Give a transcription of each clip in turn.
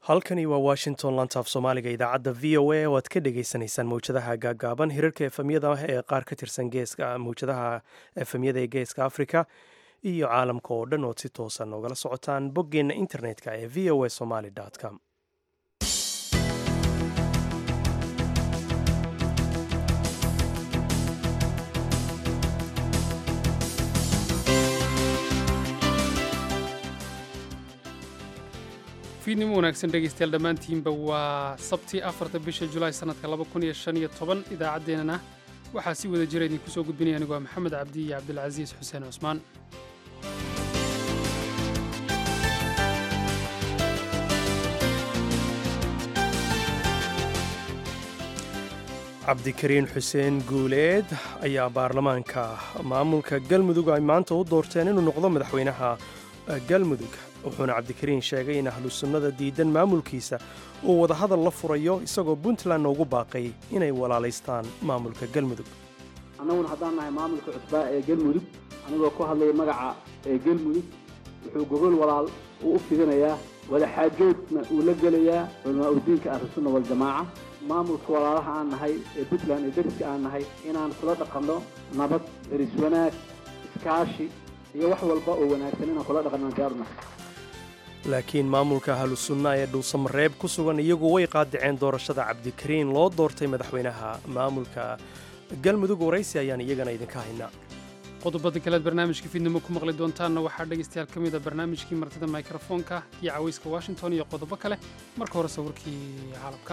halkani waa washington lantaaf soomaaliga idaacadda v o a oo aad ka dhagaysanaysaan mawjadaha gaagaaban hirarka efemyada ee qaar ka tirsan geeska mawjadaha efemyada ee geeska africa iyo caalamka oo dhan ood si toosan ogala socotaan boggeenna internet-ka ee v o a somaly com fiidnimo wanaagsan dhegaystayaal dhammaantiinba waa sabtii afarta bisha julaay sannadka laba kun iyo shan iyo toban idaacaddeenana waxaa si wada jira idinku soo gudbinaya anigu waa maxamed cabdi iyo cabdilcasiis xuseen cusmaan cabdikariin xuseen guuleed ayaa baarlamaanka maamulka galmudug ay maanta u doorteen inuu noqdo madaxweynaha galmudug wuxuuna cabdikariin sheegay in ahlu sunnada diidan maamulkiisa uu wadahadal la furayo isagoo puntlandna ugu baaqay inay walaalaystaan maamulka galmudug annaguna haddaan nahay maamulka cusbaa ee galmudug anigoo ku hadlaya magaca ee galmudug wuxuu gogol walaal uu u fidinayaa wadaxaajoodna uu la gelayaa culamaa udiinka ahlusunna waljamaaca maamulka walaalaha aan nahay ee puntland ee deriska aan nahay inaan kula dhaqanno nabad deris wanaag iskaashi iyo wax walba oo wanaagsan inaan kula dhaqanno diyaarnahay laakiin maamulka ahlusunna ee dhuusamareeb ku sugan iyagu way qaadaceen doorashada cabdikariin loo doortay madaxweynaha maamulka galmudug waraysi ayaan iyagana idinka haynaa qodobada kalead barnaamijka fiidnimo ku maqli doontaanna waxaa dhegaystayaal ka mida barnaamijkii martida mikrofoonka iyo cawayska washington iyo qodobo kale marka hore sawirkii caalamka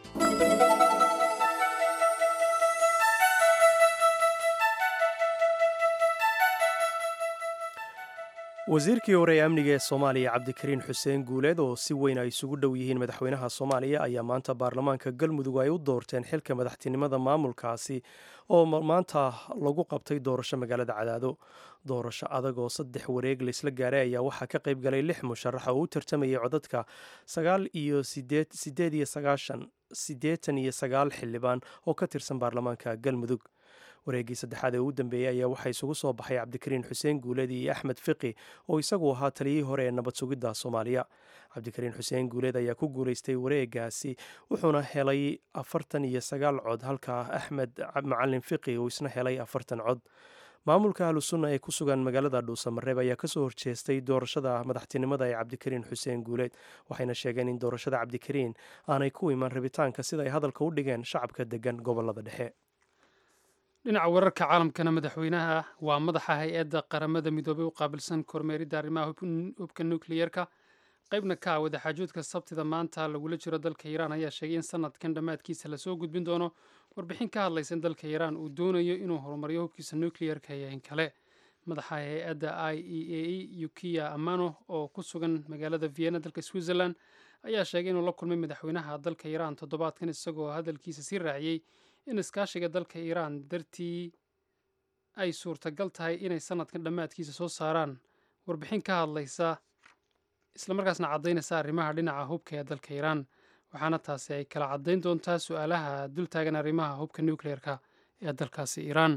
wasiirkii hore ee amniga ee soomaaliya cabdikariin xuseen guuleed oo si weyn ay isugu dhow yihiin madaxweynaha soomaaliya ayaa maanta baarlamaanka galmudug ay u doorteen xilka madaxtinimada maamulkaasi oo maanta lagu qabtay doorasho magaalada cadaado doorasho adag oo saddex wareeg laysla gaaray ayaa waxaa ka qayb galay lix musharax oo u tartamayay codadka sagaal iyo sideed iyo sagaashan siddeetan iyo sagaal xildhibaan oo ka tirsan baarlamaanka galmudug wareeggii saddexaad ee ugu dambeeyey ayaa waxaa isugu soo baxay cabdikariin xuseen guuleed iyo axmed fiqi oo isagu ahaa taliyihii hore ee nabad sugidda soomaaliya cabdikariin xuseen guuleed ayaa ku guulaystay wareegaasi wuxuuna helay afartan iyo sagaal cod halka axmed macalin fiqi uu isna helay afartan cod maamulka ahlusunna ee ku sugan magaalada dhuusamareeb ayaa kasoo horjeestay doorashada madaxtinimada ee cabdikariin xuseen guuleed waxayna sheegeen in doorashada cabdikariin aanay ku iman rabitaanka sida ay hadalka u dhigeen shacabka degan gobolada dhexe dhinaca wararka caalamkana madaxweynaha waa madaxa hay-adda qaramada midoobey u qaabilsan kormeeridda arrimaha hubka nukliyerka qaybna ka ah wadaxaajoodka sabtida maanta lagula jiro dalka iiraan ayaa sheegay in sanadkan dhammaadkiisa lasoo gudbin doono warbixin ka hadlaysa in dalka iiraan uu doonayo inuu horumariyo hubkiisa nukliyerka iyo in kale madaxa hay-adda i e a e yukiya amano oo ku sugan magaalada vienna dalka switzerland ayaa sheegay inuu la kulmay madaxweynaha dalka iiraan toddobaadkan isagoo hadalkiisa sii raaciyey in iskaashiga dalka iiraan dartii ay suurtagal tahay inay sanadkan dhammaadkiisa soo saaraan warbixin ka hadlaysa islamarkaasna caddaynaysa arrimaha dhinaca hubka ee dalka iiraan waxaana taasi ay kala caddayn doontaa su-aalaha dultaagan arrimaha hubka nucleer-ka ee dalkaasi iiraan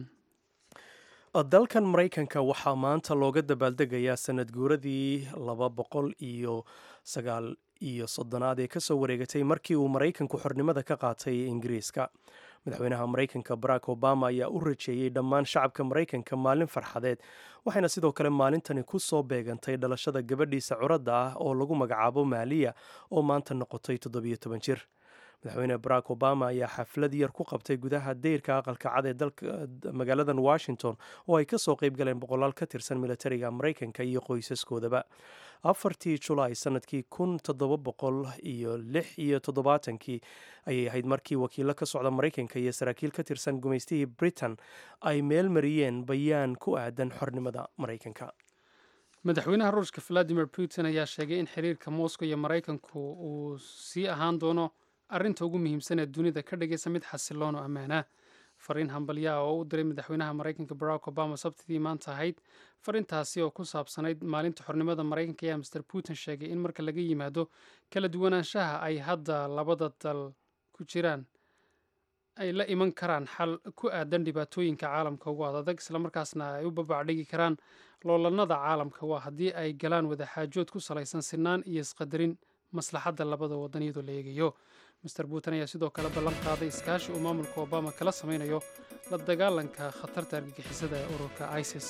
dalkan maraykanka waxaa maanta looga dabaaldegayaa sanad guuradii laba boqol iyo sagaal iyo soddonaad ee kasoo wareegatay markii uu maraykanku xornimada ka qaatay ingiriiska madaxweynaha maraykanka barack obama ayaa u rajeeyey dhammaan shacabka maraykanka maalin farxadeed waxayna sidoo kale maalintani ku soo beegantay dhalashada gabadhiisa curadda ah oo lagu magacaabo maaliya oo maanta noqotay toddobiyo toban jir madaxweyne barack obama ayaa xaflad yar ku qabtay gudaha deyrka aqalka cad ee dalka magaaladan washington oo ay kasoo qeyb galeen boqolaal ka tirsan militariga maraykanka iyo qoysaskoodaba afartii julaay sanadkii kun toddoba boqol iyo lix iyo toddobaatankii ayay ahayd markii wakiilo ka socda maraykanka iyo saraakiil ka tirsan gumaystihii britain ay meel mariyeen bayaan ku aadan xornimada maraykanka madaxweynaha ruushka valadimir putin ayaa sheegay in xiriirka moscow iyo maraykanku uu sii ahaan doono arrinta ugu muhiimsan ee dunida ka dhigaysa mid xasiloon oo ammaana fariin hambalyaa oo u diray madaxweynaha maraykanka barack obama sabtidii maanta ahayd fariintaasi oo ku saabsanayd maalinta xornimada maraykanka ayaa master putin sheegay in marka laga yimaado kala duwanaanshaha ay hadda labada dal ku jiraan ay la iman karaan xal ku aadan dhibaatooyinka caalamka ugu adadag islamarkaasna ay u babacdhigi karaan loolanada caalamka waa haddii ay galaan wadaxaajood ku salaysan sinaan iyo isqadarin maslaxadda labada waddan iyadoo la eegayo master putin ayaa sidoo kale ballan qaaday iskaashi uu maamulka obama kala samaynayo la dagaalanka khatarta argagixisada ee ururka isis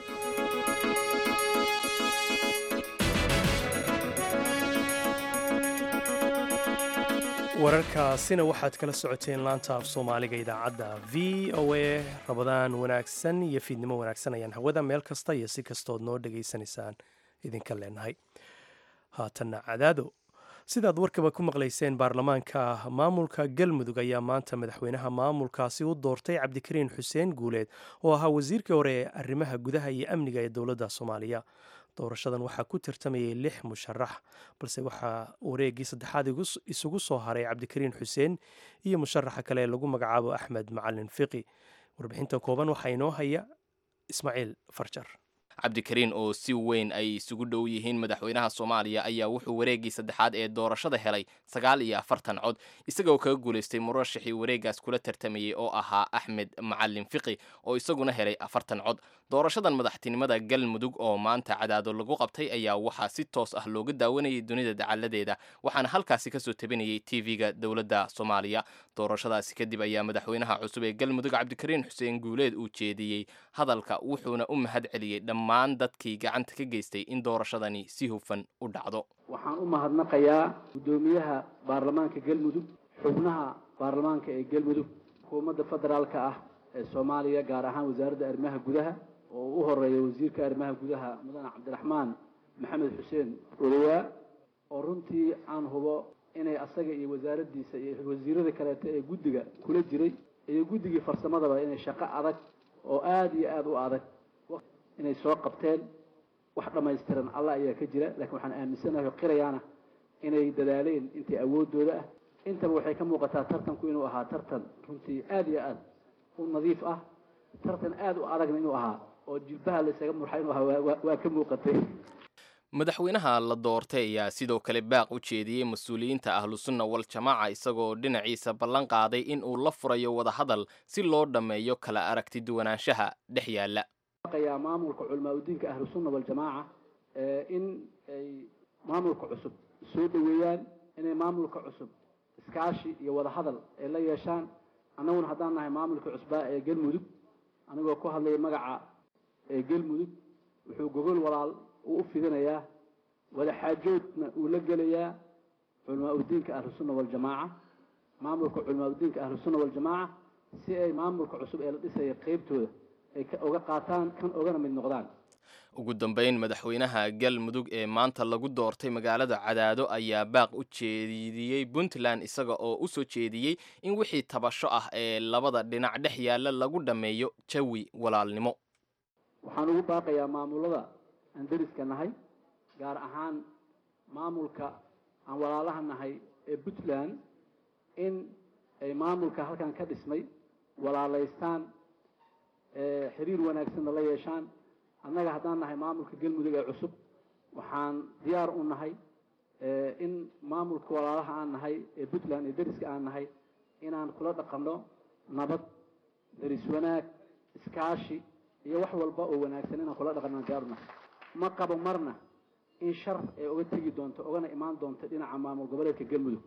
wararkaasina waxaad kala socoteen laanta af soomaaliga idaacadda v o a rabadaan wanaagsan iyo fiidnimo wanaagsan ayaan hawada meel kasta iyo si kastood noo dhegaysanaysaan idinka leenahay haatanna cadaado sidaad warkaba ku maqlayseen baarlamaanka maamulka galmudug ayaa maanta madaxweynaha maamulkaasi u doortay cabdikariin xuseen guuleed oo ahaa wasiirkii hore ee arrimaha gudaha iyo amniga ee dowladda soomaaliya doorashadan waxaa ku tartamayay lix musharax balse waxaa wareeggii saddexaad isugu soo haray cabdikariin xuseen iyo musharaxa kale ee lagu magacaabo axmed macalin fiqi warbixinta kooban waxaa inoo haya ismaaciil farjar cabdikariin oo si weyn ay isugu dhow yihiin madaxweynaha soomaaliya ayaa wuxuu wareeggii saddexaad ee doorashada helay sagaal iyo afartan cod isagoo kaga guulaystay murashixii wareeggaas kula tartamayey oo ahaa axmed macalin fiqi oo isaguna helay afartan cod doorashadan madaxtinimada galmudug oo maanta cadaado lagu qabtay ayaa waxaa si toos ah looga daawanayay dunida dacaladeeda waxaana halkaasi kasoo tabinayay tv-ga dowladda soomaaliya doorashadaasi kadib ayaa madaxweynaha cusub ee galmudug cabdikariin xuseen guuleed uu jeediyey hadalka wuxuuna u mahad celiyey dhammaan dadkii gacanta ka geystay in doorashadani si hufan u dhacdo waxaan u mahadnaqayaa guddoomiyaha baarlamaanka galmudug xubnaha baarlamaanka ee galmudug xukuumadda federaalka ah ee soomaaliya gaar ahaan wasaaradda arrimaha gudaha oo u horeeya wasiirka arrimaha gudaha mudane cabdiraxmaan maxamed xuseen odowaa oo runtii aan hubo inay asaga iyo wasaaraddiisa iyo wasiirada kaleeto ee guddiga kula jiray iyo guddigii farsamadaba inay shaqo adag oo aada iyo aada u adag inay soo qabteen wax dhammaystiran allah ayaa ka jira laakiin waxaan aaminsanahay oo qirayaana inay dadaaleen intii awooddooda ah intaba waxay ka muuqataa tartanku inuu ahaa tartan runtii aada iyo aada u nadiif ah tartan aada u adagna inuu ahaa oo jilbaha laysaga murxa inuu ahaa waa ka muuqatay madaxweynaha la doortay ayaa sidoo kale baaq u jeediyey mas-uuliyiinta ahlusunna wal jamaaca isagoo dhinaciisa ballan qaaday in uu la furayo wadahadal si loo dhammeeyo kala aragti duwanaanshaha dhex yaalla yaa maamulka culamaa udiinka ahlusunna waljamaaca in ay maamulka cusub soo dhoweeyaan inay maamulka cusub iskaashi iyo wadahadal ay la yeeshaan annaguna haddaan nahay maamulka cusbaa ee galmudug anigoo ku hadlaya magaca ee galmudug wuxuu gogol walaal uu u fidinayaa wadaxaajoodna uu la gelayaa culamaa udiinka ahlusunna waljamaaca maamulka culamaa udiinka ahlusunna waljamaaca si ay maamulka cusub ee la dhisaya qeybtooda ay uga qaataan kan ogana mid noqdaan ugu dambeyn madaxweynaha galmudug ee maanta lagu doortay magaalada cadaado ayaa baaq u jeediyey puntland isaga oo u soo jeediyey in wixii tabasho ah ee labada dhinac dhex yaalla lagu dhammeeyo jawi walaalnimo waxaan ugu baaqayaa maamulada aan deriska nahay gaar ahaan maamulka aan walaalaha nahay ee puntland in ay maamulka halkan ka dhismay walaalaystaan xiriir wanaagsanna la yeeshaan annaga haddaan nahay maamulka galmudug ee cusub waxaan diyaar u nahay in maamulka walaalaha aan nahay ee puntland ee deriska aan nahay inaan kula dhaqanno nabad deris wanaag iskaashi iyo wax walba oo wanaagsan inaan kula dhaqanno diyaar u nahay ma qabo marna in shar ay uga tegi doonto ogana imaan doonto dhinaca maamul goboleedka galmudug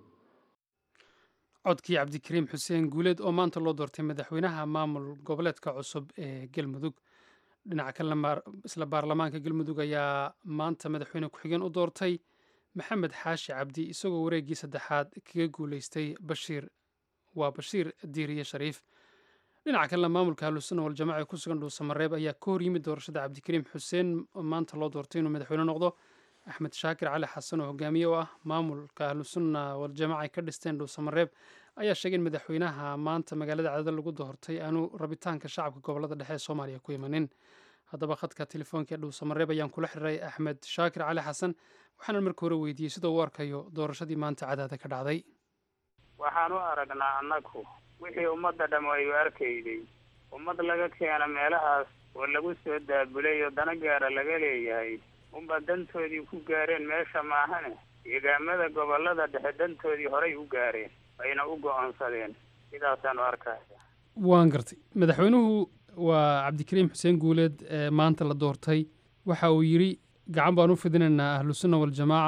codkii cabdikariim xuseen guuleed oo maanta loo doortay madaxweynaha maamul goboleedka cusub ee galmudug dhinaca kalena isla baarlamaanka galmudug ayaa maanta madaxweyne ku-xigeen u doortay maxamed xaashi cabdi isagoo wareeggii saddexaad kaga guulaystay bashiir waa bashiir diiriye shariif dhinaca kalena maamulka ahlusunna waljamaca ee ku sugan dhuusamareeb ayaa ka hor yimid doorashada cabdikariim xuseen maanta loo doortay inuu madaxweyne noqdo axmed shaakir cali xasan oo hogaamiye u ah maamulka ahlusunna waljamaca ay ka dhisteen dhuusamareeb ayaa sheegay in madaxweynaha maanta magaalada cadada lagu doortay aanu rabitaanka shacabka gobolada dhexe ee soomaaliya ku imanin haddaba khadka telefoonka ee dhuusamareeb ayaan kula xiriiray axmed shaakir cali xasan waxaana marka hore weydiiyey sida uu arkayo doorashadii maanta cadaada ka dhacday waxaan u aragnaa annagu wixii ummadda dham ay u arkayday ummad laga keena meelahaas oo lagu soo daabulay oo dana gaara laga leeyahay unba dantoodii ku gaareen meesha maahane deegaamada gobolada dhexe dantoodii horay u gaareen ayna u go-aansadeen sidaasaan u arkaya waan gartay madaxweynuhu waa cabdikariim xuseen guuleed ee maanta la doortay waxa uu yidhi gacan baan u fidinaynaa ahlusunna waljamaaca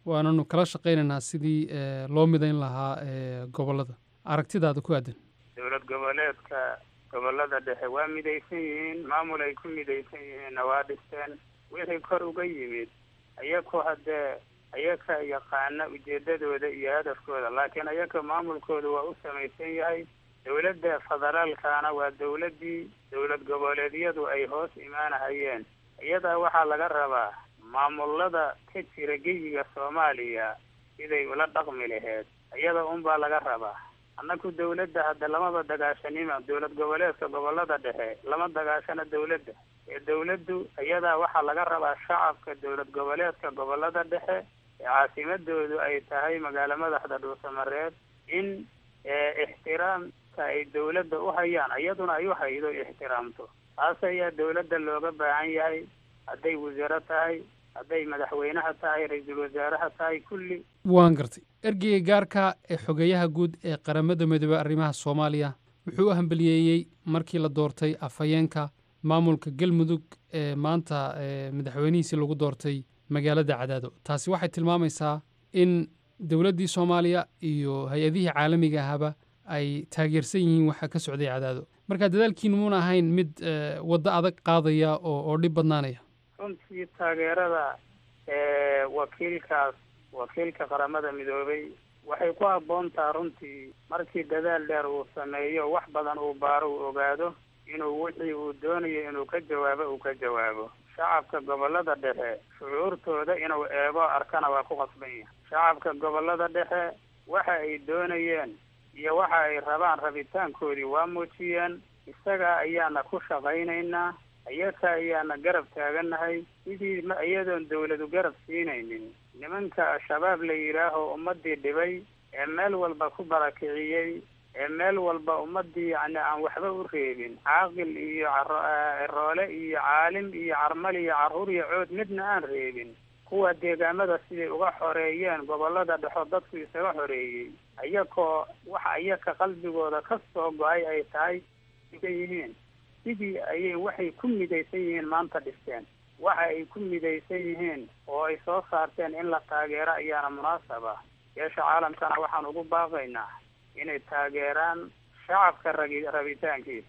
waananu kala shaqaynaynaa sidii loo midayn lahaa gobollada aragtidaada ku aadan dowlad goboleedka gobollada dhexe waa midaysan yihiin maamul ay ku midaysan yihiinna waa dhisteen wixii kor uga yimid ayaku haddee ayaka yaqaana ujeedadooda iyo hadafkooda laakiin ayaka maamulkooda waa u samaysan yahay dowladda federaalkana waa dowladdii dowlad goboleedyadu ay hoos imaanahayeen iyadaa waxaa laga rabaa maamulada ka jira geyiga soomaaliya siday ula dhaqmi laheyd iyada unbaa laga rabaa annaku dawladda hadda lamaba dagaashanima dowlad goboleedka gobollada dhexe lama dagaashana dawladda ee dawladdu iyadaa waxaa laga rabaa shacabka dowlad goboleedka gobollada dhexe ee caasimadoodu ay tahay magaalo madaxda dhuusamareed in ixtiraamka ay dawladda u hayaan iyaduna ay u haydo ixtiraamto taas ayaa dawladda looga baahan yahay hadday wasiiro tahay hadday madaxweynaha tahay ra-iisul wasaaraha tahay kulli waan gartay ergeyga gaarka ee xogeeyaha guud ee qaramada midoobey arrimaha soomaaliya wuxuu u hambaliyeeyey markii la doortay afhayeenka maamulka galmudug ee maanta madaxweynihiisii lagu doortay magaalada cadaado taasi waxay tilmaamaysaa in dowladdii soomaaliya iyo hay-adihii caalamiga ahaba ay taageersan yihiin waxa ka socday cadaado marka dadaalkiinu muuna ahayn mid waddo adag qaadaya oo oo dhib badnaanaya runtii taageerada wakiilkaas wakiilka qaramada midoobay waxay ku habboon taha runtii markii dadaal dheer uu sameeyo wax badan uu baaro uu ogaado inuu wixii uu doonayo inuu ka jawaabo uu ka jawaabo shacabka gobollada dhexe shucuurtooda inuu eego arkana waa ku qasban yahay shacabka gobollada dhexe waxa ay doonayeen iyo waxa ay rabaan rabitaankoodii waa muujiyeen isaga ayaana ku shaqaynaynaa iyaka ayaana garab taagannahay sidii ma iyadoon dawladu garab siinaynin nimanka al-shabaab la yidhaaho ummadii dhibay ee meel walba ku barakiciyey ee meel walba ummadii yacni aan waxba u reebin caaqil iyo ciroole iyo caalim iyo carmal iyo carruur iyo cood midna aan reebin kuwa deegaamada siday uga xoreeyeen gobollada dhexo dadku isaga xoreeyey iyakoo waxa iyaka qalbigooda ka soo go-ay ay tahay ka yihiin sidii ayay waxay ku midaysan yihiin maanta dhisteen waxa ay ku midaysan yihiin oo ay soo saarteen in la taageero ayaana munaasab ah yeesha caalamkana waxaan ugu baaqaynaa inay taageeraan shacabka ragi rabitaankiisa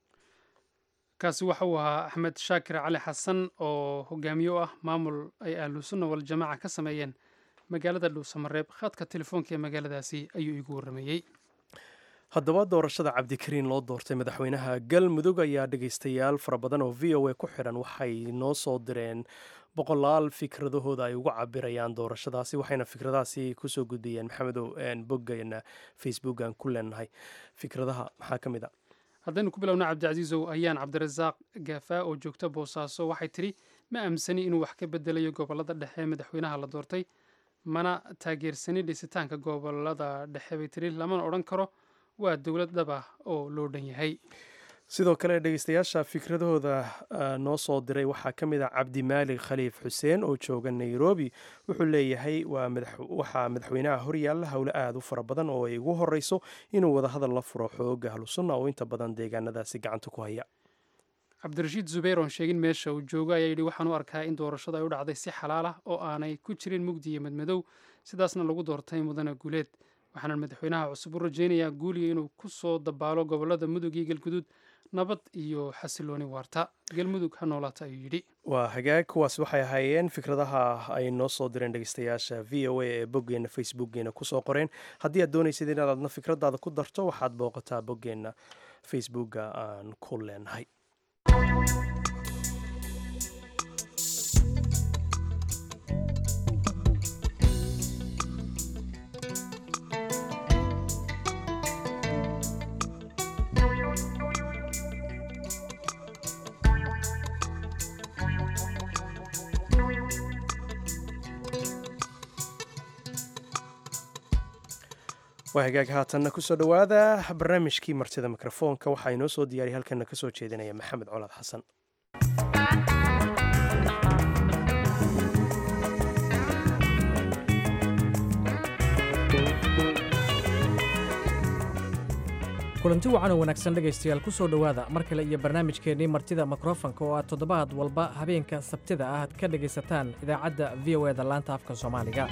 kaasi waxa uu ahaa axmed shaakir cali xasan oo hogaamiye u ah maamul ay ahlusunna waljamaaca ka sameeyeen magaalada dhuusamareeb khadka telefoonka ee magaaladaasi ayuu iigu warrameeyey haddaba doorashada cabdikariin loo doortay madaxweynaha galmudug ayaa dhegaystayaal fara badan oo v o a ku xidhan waxay noo soo direen boqolaal fikradahooda ay uga cabirayaan doorashadaasi waxayna fikradahaasi kusoo gudbiyeen maxamedow boggeena facebook aan ku leenahay fikradaha maxaa ka mid a haddaynu ku bilowna cabdicasiisow ayaan cabdirasaaq gaafaa oo joogta boosaaso waxay tidhi ma aamsani inuu wax ka bedelayo gobollada dhexe madaxweynaha la doortay mana taageersani dhisitaanka gobollada dhexe bay tidhi lamana odhan karo waa dowlad dhab ah oo loo dhan yahay sidoo kale dhegeystayaasha fikradahooda noo soo diray waxaa ka mid ah cabdimaalik khaliif xuseen oo jooga nairobi wuxuu leeyahay waxaa madaxweynaha horyaalla howle aada u fara badan oo ay ugu horeyso inuu wadahadal la furo xooga ahlusunna oo inta badan deegaanadaasi gacanta ku haya cabdirashiid zubayr oon sheegin meesha uu joogo ayaa yidhi waxaan u arkaa in doorashada ay u dhacday si xalaal ah oo aanay ku jirin mugdi iyo madmadow sidaasna lagu doortay mudane guuleed waxaana madaxweynaha cusub u rajaynayaa guuliga inuu ku soo dabaalo gobollada mudug iyo galguduud nabad iyo xasilooni waarta galmudug ha noolaata ayuu yidhi waa hagaag kuwaas waxay ahaayeen fikradaha ay noo soo direen dhegeystayaasha v o a ee boggeena facebookgeena kusoo qoreen haddii aad doonaysid inaad adna fikradaada ku darto waxaad booqataa boggeena facebooka aan ku leenahay waa hagaag haatanna kusoo dhowaada barnaamijkii martida mikrofoonka waxaa inoo soo diyaariya halkana kasoo jeedinaya maxamed colaad xasan kulanti wacan oo wanaagsan dhegaystayaal ku soo dhowaada mar kale iyo barnaamijkeennii martida mikrofanka oo aad toddobaad walba habeenka sabtida ah aad ka dhegaysataan idaacadda v o eda laanta afka soomaaliga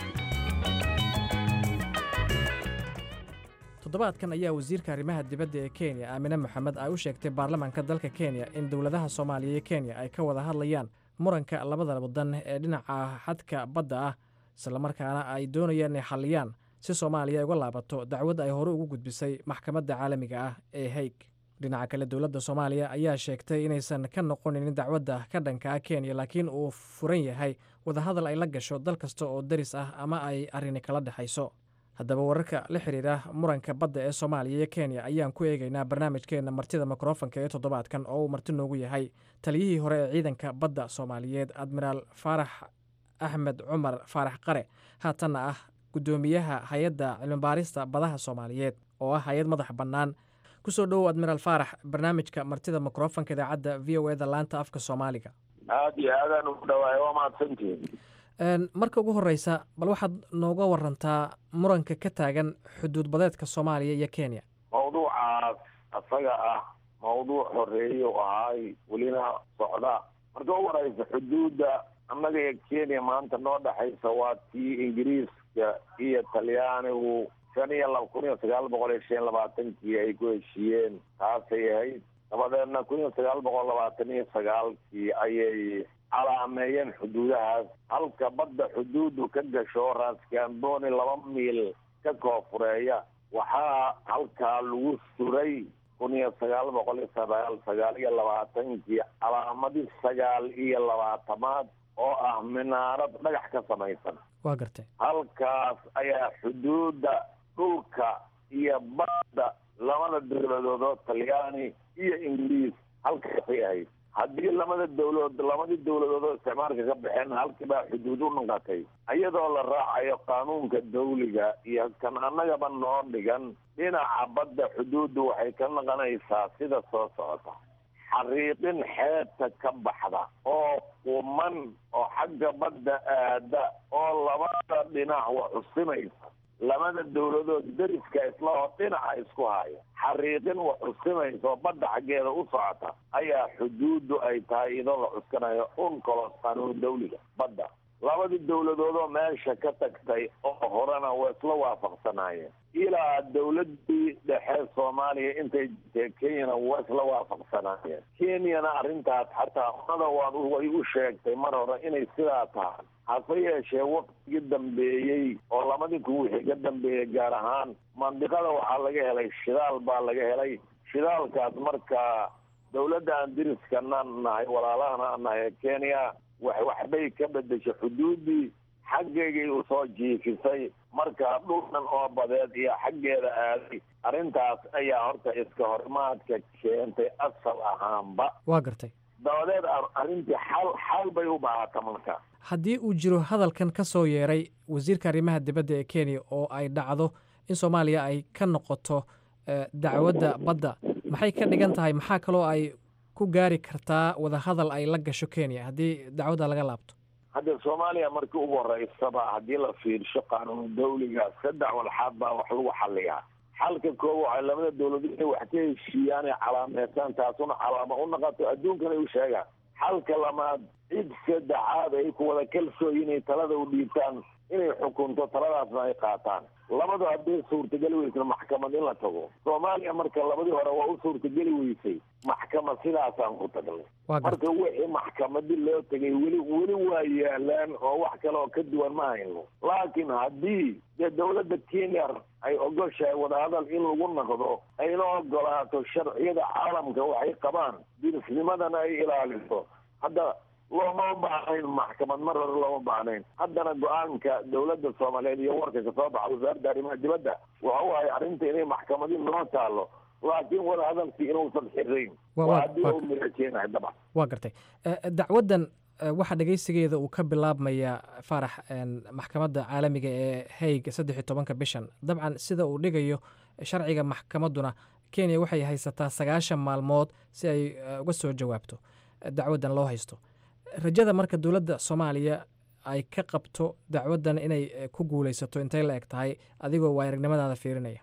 toddobaadkan ayaa wasiirka arrimaha dibadda ee kenya aamine moxamed ay u sheegtay baarlamaanka dalka kenya in dowladaha soomaaliya iyo kenya ay ka wada hadlayaan muranka labada wadan ee dhinaca xadka badda ah islamarkaana ay doonayaan inay xalliyaan si soomaaliya ay uga laabato dacwad ay hore ugu gudbisay maxkamadda caalamiga ah ee haig dhinaca kale dowladda soomaaliya ayaa sheegtay inaysan ka noqonin dacwadda ka dhanka ah kenya laakiin uu furan yahay wadahadal ay la gasho dal kasta oo daris ah ama ay arrini kala dhexayso haddaba wararka la xiriira muranka badda ee soomaaliya iyo kenya ayaan ku eegaynaa barnaamijkeenna martida mikrofanka ee toddobaadkan oo uu marti noogu yahay taliyihii hore ee ciidanka badda soomaaliyeed admiraal faarax axmed cumar faarax qare haatanna ah guddoomiyaha hay-adda cilmibaarista badaha soomaaliyeed oo ah hay-ad madax bannaan kusoo dhowow admiraal faarax barnaamijka martida mikrofanka idaacadda v o eda laanta afka soomaaliga aada iyo aadaan ugu dhawaay waa mahadsantihin marka ugu horeysa bal waxaad nooga warantaa muranka ka taagan xuduud badeedka soomaaliya iyo kenya mawduucaas asaga ah mawduuc horeeye u ahaay welina socda marka u horeysa xuduudda annaga iyo kenya maanta noo dhexaysa waa tii ingiriiska iyo talyaanigu shan iyo laba kun iyo sagaal boqol iyo shan labaatankii ay ku heshiiyeen taasay ahayd dabadeedna kun iyo sagaal boqol labaatan iyo sagaalkii ayay calaameeyeen xuduudahaas halka badda xuduuddu ka gasho raaskambooni laba miil ka koofureeya waxaa halkaa lagu suray kun iyo sagaal boqol iyo sagaal sagaal iyo labaatankii calaamadii sagaal iyo labaatamaad oo ah minaarad dhagax ka samaysan waa gartay halkaas ayaa xuduudda dhulka iyo badda labada dowladood oo talyaani iyo ingiriis halkaasay ahayd haddii lamada dowladood labadii dowladood oo isticmaalka ka baxeen halkii baa xuduud u noqotay iyadoo la raacayo qaanuunka dawliga iyo kan annagaba noo dhigan dhinaca badda xuduuddu waxay ka noqonaysaa sida soo socota xariiqin xeebta ka baxda oo quman oo xagga badda aada oo labada dhinac wa xusimaysa labada dowladood deriska islahoo dhinaca isku haya xariiqin wax xusimaysa oo badda xaggeeda u socota ayaa xuduuddu ay tahay iyadoo la cuskanayo uncolos qaanuun dawliga badda labadii dowladoodoo meesha ka tagtay oo horena waa isla waafaqsanaayeen ilaa dowladii dhexe soomaaliya intay jirtee kenyana waa isla waafaqsanaayeen kenyana arrintaas xataa unada waan way u sheegtay mar hore inay sidaa tahay hase yeeshee waqtigii dambeeyey oo labadii kun wixii ka dambeeyey gaar ahaan mandiqada waxaa laga helay shidaal baa laga helay shidaalkaas markaa dowladda aan diriskana nahay walaalahana aan nahay kenya wax waxbay ka bedeshay xuduuddii xaggeygay usoo jiifisay marka dhulkan oo badeed iyo xaggeeda aaday arrintaas ayaa horta iska horimaadka keentay asal ahaanba waa gartay dabadeed arrintii xal xal bay u baahata marka haddii uu jiro hadalkan ka soo yeeray wasiirka arrimaha dibadda ee kenya oo ay dhacdo in soomaaliya ay ka noqoto dacwadda badda maxay ka dhigan tahay maxaa kaloo ay ku gaari kartaa wadahadal ay la gasho kenya haddii dacwadda laga laabto hadda soomaaliya markii ugu horeysaba haddii la fiirsho qaanuun dawliga saddex walxaad baa wax lagu xaliyaa xalka koob waxay labada dowlad inay wax ka heshiiyaan ay calaameystaan taasuna calaamo u noqoto adduunkana u sheegaan xalka lamaad cid saddexaad ay ku wada kalsooyin inay talada u dhiibtaan inay xukunto taladaasna ay qaataan labadu hadday suurtageli weysna maxkamad in la tago soomaaliya marka labadii hore waa u suurtageli weysay maxkamad sidaasaan ku tagnay marka wixii maxkamadii loo tegay weli weli waa yaalaan oo wax kale oo ka duwan ma hayno laakiin haddii dee dowladda kenya ay ogoshahay wadahadal in lagu noqdo ayna ogolaato sharciyada caalamka waxay qabaan dirisnimadana ay ilaaliso hadda looma baahnayn maxkamad mar hore looma baahnayn haddana go-aanka dowladda soomaaliyeed iyo warka kasoo baxa wasaaradda arrimaha dibadda waxa u ahay arrinta inay maxkamadi noo taalo laakiin wadahadalkii inuusan xirayn waa haddii u mirajeenahay dabcan waa gartay dacwaddan waxaa dhegeysigeeda uu ka bilaabmaya faarax maxkamadda caalamiga ee haig saddex iyo tobanka bishan dabcan sida uu dhigayo sharciga maxkamadduna kenya waxay haysataa sagaashan maalmood si ay uga soo jawaabto dacwaddan loo haysto rajada marka dowladda soomaaliya ay ka qabto dacwaddan inay ku guulaysato intay la eg tahay adigoo waa aragnimadaada fiirinaya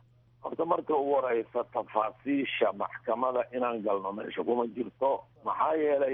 horta marka ugu horeysa tafaasiisha maxkamada inaan galno meesha kuma jirto maxaa yeelay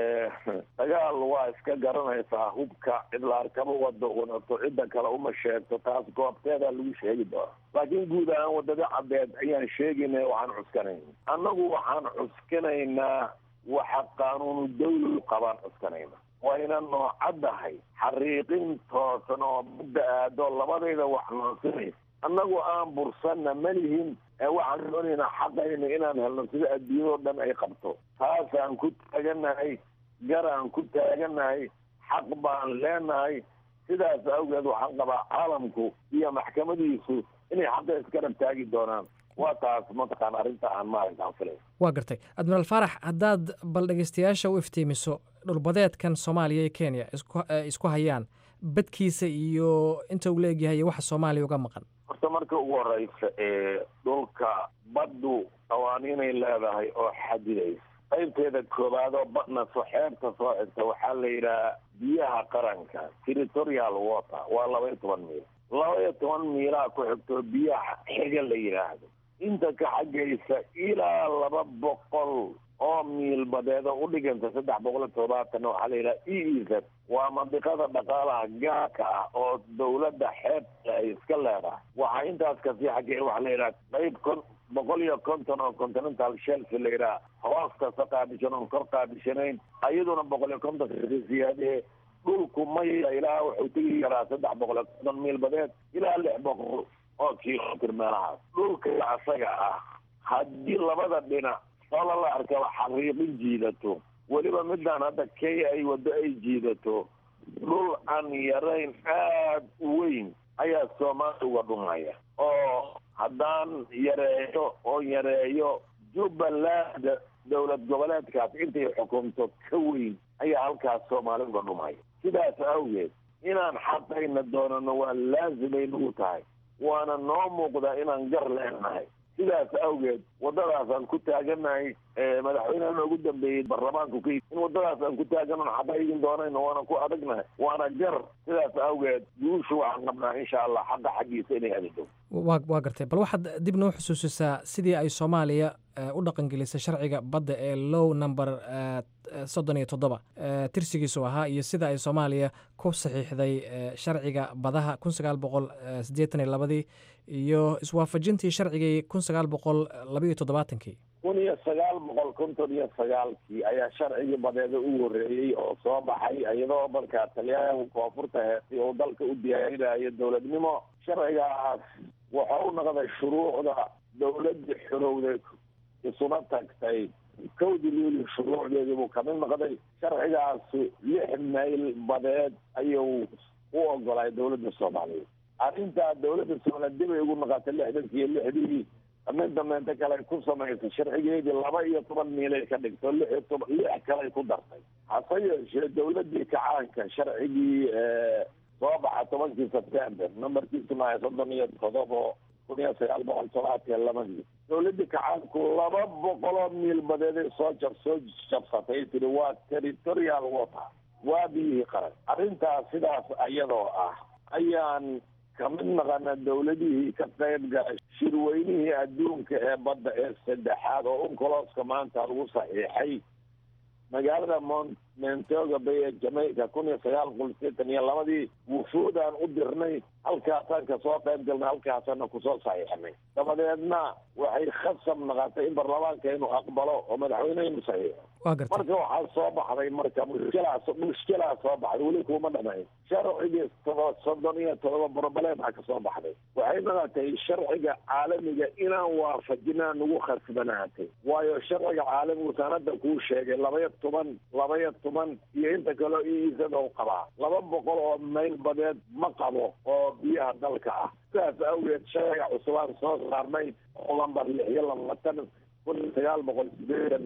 dagaal waa iska garanaysaa hubka cid la arkaba wado wadato cidda kale uma sheegto taas goobteedaa lagu sheegi doona laakiin guud ahaan wadada cadeed ayaan sheegayna waxaan cuskanayna annagu waxaan cuskanaynaa waxa qaanuunu dawli qabaan cuskanayna wayna noocaddahay xariiqin toosan oo badda aado labadayda wax noonsinaysa annagu aan bursanna malihin waxaan doonaynaa xaqayna inaan helno sida adduunyadoo dhan ay qabto taasaan ku taaganahay garaan ku taaganahay xaq baan leenahay sidaas awgeed waxaan qabaa caalamku iyo maxkamadiisu inay xaqa isgarab taagi doonaan waa taas mataqaan arrinta aan maalinkaan filay waa gartay admiraal faarax haddaad bal dhegeystayaasha u iftiimiso dhulbadeedkan soomaaliya iyo kenya isku hayaan badkiisa iyo inta uu leegyahay iyo waxa soomaaliya uga maqan horta marka ugu horeysa ee dhulka baddu qawaaniinay leedahay oo xadidaysa qaybteeda koowaad oo badna soo xeebta soo xigta waxaa la yidhaha biyaha qaranka territorial water waa laba iyo toban miil laba iyo toban miilaa ku xigto biyaha xiga la yidhaahdo inta ka xaggaysa ilaa laba boqol oo miil badeedo u dhiganta saddex boqol iyo todobaatan waxaa la yidhaha e e z waa mandiqada dhaqaalaha gaarka ah oo dawladda xeebta ay iska leedahay waxaa intaas kasii xaggee waxaa la yidhaha qayb kon boqol iyo konton oo continental shelf la yidhaha hoos kasta qaabishan oon kor qaabishanayn ayaduna boqol iyo konton siyaadee dhulku maya ilaa wuxuu tegi karaa saddex boqol iyo konton miil badeed ilaa lix boqol oo kilomitr meelahaas dhulka asaga ah haddii labada dhinac soola la arkaba xariiqin jiidato weliba midaan hadda kenya ay waddo ay jiidato dhul aan yarayn aad u weyn ayaa soomaaliya uga dhumaya oo haddaan yareeyo oo yareeyo jubbaland dowlad goboleedkaas intay xukunto ka weyn ayaa halkaas soomaali uga dhumaya sidaas awgeed inaan xaqayna doonano waa laazimay nagu tahay waana noo muuqdaa inaan gar leenahay sidaas awgeed waddadaasaan ku taaganahay madaxweyneha noogu dambeeyey baarlamaanku ka in waddadaas aan ku taaganon xaqaygin doonayno waana ku adagnahay waana gar sidaas awgeed guushu waxaan qabnaa insha allah xaqa xaggiisa inay adido waa waa gartay bal waxaad dib noo xusuusisaa sidii ay soomaaliya u dhaqangelisay sharciga badda ee low number soddon iyo toddoba tirsigiisu ahaa iyo sida ay soomaaliya ku saxiixday sharciga badaha kun sagaal boqol siddeetan iyo labadii iyo iswaafajintii sharcigii kun sagaal boqol labaiyo toddobaatankii kun iyo sagaal boqol konton iyo sagaalkii ayaa sharcigii badeeda u horeeyey oo soo baxay iyadoo markaa talyaanigu koonfurta heestay oo dalka u diyaarinayo dowladnimo sharcigaas wuxuu u noqday shuruucda dowladii xorowday isuma tagtay kowdii luuli shuruucdeedii buu kamid noqday sharcigaasi lix mayl badeed ayuu u ogolay dowladda soomaaliyeed arrintaa dowladda soomaaliyeed dib ay ugu noqotay lixdankii iyo lixdii mid dambeynta kale ay ku samaysay sharcigeedii laba iyo toban miilay ka dhigto lix iyo toban lix kaley ku dartay hase yeeshee dowladii kacaanka sharcigii soo baxa tobankii sebtember nambarkiisu maaha soddon iyo todobo kun iyo sagaal boqol todobaatan iyo labadii dowladii kacaanku laba boqoloo miil badeeday soo jab soo jabsatay tiri waa territorial water waa biyihii qaran arrintaas sidaas iyadoo ah ayaan kamid naqana dowladihii ka qayb galay shirweynihii adduunka ee badda ee saddexaad oo uncoloska maanta lagu saxiixay magaalada mont montoga bay ee jamaica kun iyo sagaal boqol sideetan iyo labadii wufuudaan u dirnay halkaasaan kasoo qayb galnay halkaasana kusoo saxiixnay dabadeedna waxay khasab naqatay in baarlamaanka inuu aqbalo oo madaxweynehinu saxiixo waa gartay marka waxaa soo baxday marka mushkilaas mushkilaa soo baxday weli kuma dhamayn sharcigii todo soddon iyo todoba broblema ka soo baxday waxay naqatay sharciga caalamiga inaan waafajinaa nagu khasbanaatay waayo sharciga caalamigu sanada kuu sheegay labaiyo toban labaiyo toban iyo inta kaleo iisada u qabaa laba boqol oo mayl badeed ma qabo oo biyaha dalka ah sidaas awgeed sharciga cusubaan soo saarnay oo lambar lix iyo labaatan kun iyo sagaal boqol sideetan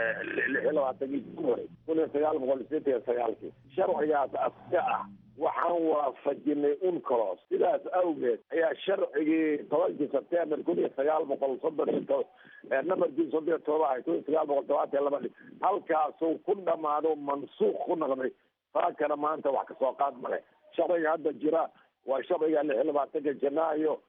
lix iyo labaatankii january kun iyo sagaal boqol sideetan iyo sagaalkii sharcigaas aska ah waxaan waafajinay uncolos sidaas awgeed ayaa sharcigii tobankii sebtember kun iyo sagaal boqol soddon iyo to nambarkii soddon iyo todoba kun iyo sagaal boqol todobaatan iyo labadii halkaasuu ku dhamaado mansuuq ku noqday saakana maanta wax kasoo qaad male sharciga hadda jira waa sharciga lix iyo labaatanka janaayo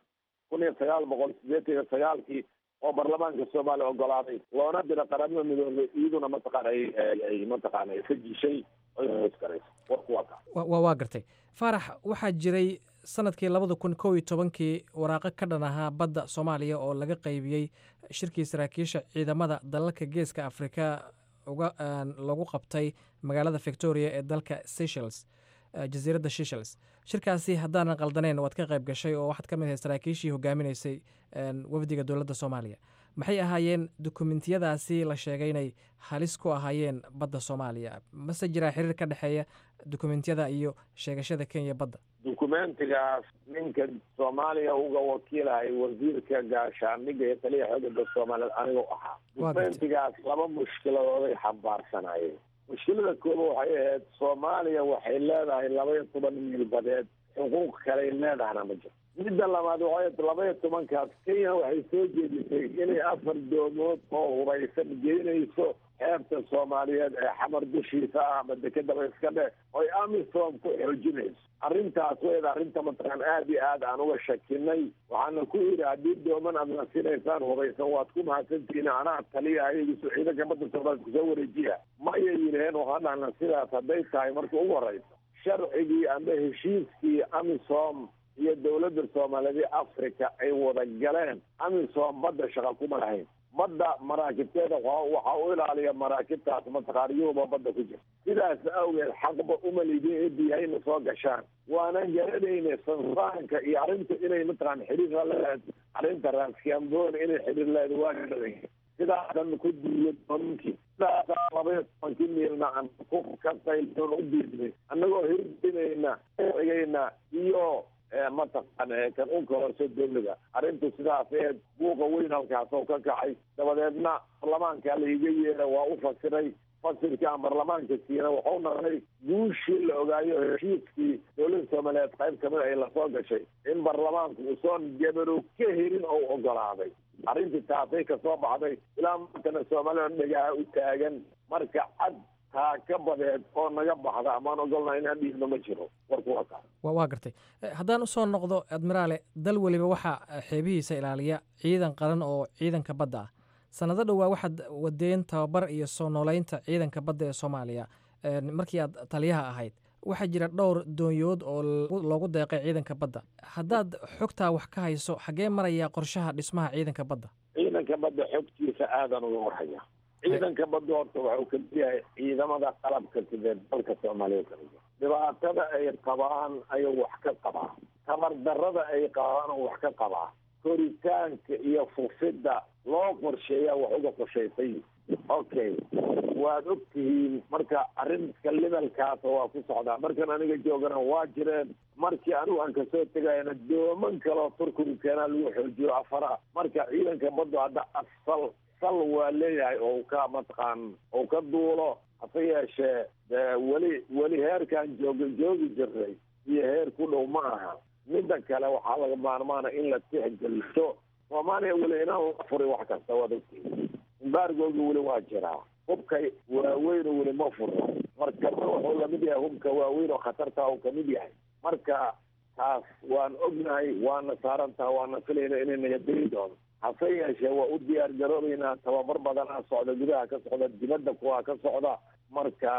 kun iyo sagaal boqol sideetan iyo sagaalkii oo baarlamaanka soomaaliya ogolaaday loona dira qaramada midoobay iyaduna mataqaana ay mataqaana ay sajishay oy hoos garayso warku waa kaa wa waa gartay faarax waxaa jiray sanadkii labada kun kow iyo tobankii waraaqo ka dhan ahaa badda soomaaliya oo laga qaybiyey shirkii saraakiisha ciidamada dalalka geeska afrika uga lagu qabtay magaalada victoria ee dalka seychelles jasiiradda seychelles shirkaasi haddaanan qaldaneyn waad ka qayb gashay oo waxaad ka mid ahay saraakiishii hogaaminaysay wafdiga dowladda soomaaliya maxay ahaayeen dukumentiyadaasi la sheegay inay halis ku ahaayeen badda soomaaliya mase jiraa xiriir ka dhexeeya dukumentiyada iyo sheegashada kenya badda dukumentigaas ninka soomaaliya uga wakiilahay wasiirka gaashaandhigga iyo taliya xoogada soomaaliyeed anigu ahaa dukumentigaas laba mushkiladooday xambaarsanayeen mushkilada kooba waxay ahayd soomaaliya waxay leedahay laba iyo toban miil badeed xuquuq kaley leedahana ma jirto midda labaad waxay laba iyo tobankaas kenya waxay soo jeedisay inay afar doomood oo hubaysan geynayso xeebta soomaaliyeed ee xamar dushiisa ah ama dekedaba iska dhe oy amisom ku xoojinayso arrintaas weyd arrinta mataqaan aada iyo aad aan uga shakinay waxaana ku yidhi haddii dooman aad nasinaysaan hubaysan waad ku mahadsantihiin anaa taliya ayagiisu ciidanka badda soomaaliya kusoo wareejiya mayay yidhaheen waxaan dhahna sidaas hadday tahay marka ugu horeysa sharcigii amba heshiiskii amisom iyo dowladda soomaaliyeed ee africa ay wada galeen amisom badda shaqa kuma lahayn badda maraakibteeda waxaa u ilaaliya maraakibtaas mataqaan yuhuba badda ku jirta sidaas awgeed xaqba uma lidin ee biyahayna soo gashaan waana garanayna sansaanka iyo arrinta inay mataqaan xiriir la leedahay arrinta raaskambon inay xiriir leedahay waa garanay sidaasan ku duuyo doominkii sidaasaa labaiyo tobankii miilna aan ku ka qayloon u diidnay annagoo hirdinayna cigayna iyo mataqaan kan u kororso dowlada arrintu sidaas eed buuqa weyn halkaas oo ka kacay dabadeedna baarlamaanka laiga yeera waa u fasiray fasirkii aan baarlamaanka siina waxau naqday guushii la ogaayo heshiiskii dowladda soomaaliyeed qayb kamid ay lasoo gashay in baarlamaanku uusoon gabarow ka helin oo ogolaaday arrintii taasay kasoo baxday ilaa maantana soomaalida dhagaha u taagan marka cad taa ka badeed oo naga baxda amaan ogolna inaan dhiibno ma jiro warku waa kaa waa gartay haddaan usoo noqdo admiraale dal weliba waxaa xeebihiisa ilaaliya ciidan qaran oo ciidanka badda ah sanado dhowaa waxaad wadeen tababar iyo soo nooleynta ciidanka badda ee soomaaliya markii aad taliyaha ahayd waxaa jira dhowr doonyood oo loogu deeqay ciidanka badda haddaad xogtaa wax ka hayso xaggee marayaa qorshaha dhismaha ciidanka badda ciidanka badda xogtiisa aadan uga warhaya ciidanka badda horta waxuu kamid yahay ciidamada qalabka sidee dalka soomaaliya kamid yahay dhibaatada ay qabaan ayuu wax ka qabaa tabar darada ay qabaan oo wax ka qabaa koritaanka iyo fufidda loo qorsheeyaa wax uga qorshaysay okay waad og tihiin marka arrinka levelkaasa waa ku socdaa markan aniga joogana waa jireen markii anigu aan kasoo tegayana dooman kaleo turkigu keenaa lagu xoojiyo afara marka ciidanka baddu hadda asal sal waa leeyahay oo ka mataqaan oo ka duulo hase yeeshee weli weli heerkaan jooga joogi jiray iyo heer ku dhow ma aha midda kale waxaa laga maarmaana in la tixgeliso soomaaliya weli inaan la furi wax kasta waad ogtihiin imbaargooga weli waa jiraa hubka waaweyna weli ma furno markaba wuxuu lamid yahay hubka waaweyn oo khatarta uu kamid yahay marka taas waan ognahay waana saarantaha waana filayna inay nagadeli doono hase yeeshee waa u diyaar garoobeynaa tababar badanaa socda gudaha ka socda dibadda kuwaa ka socda marka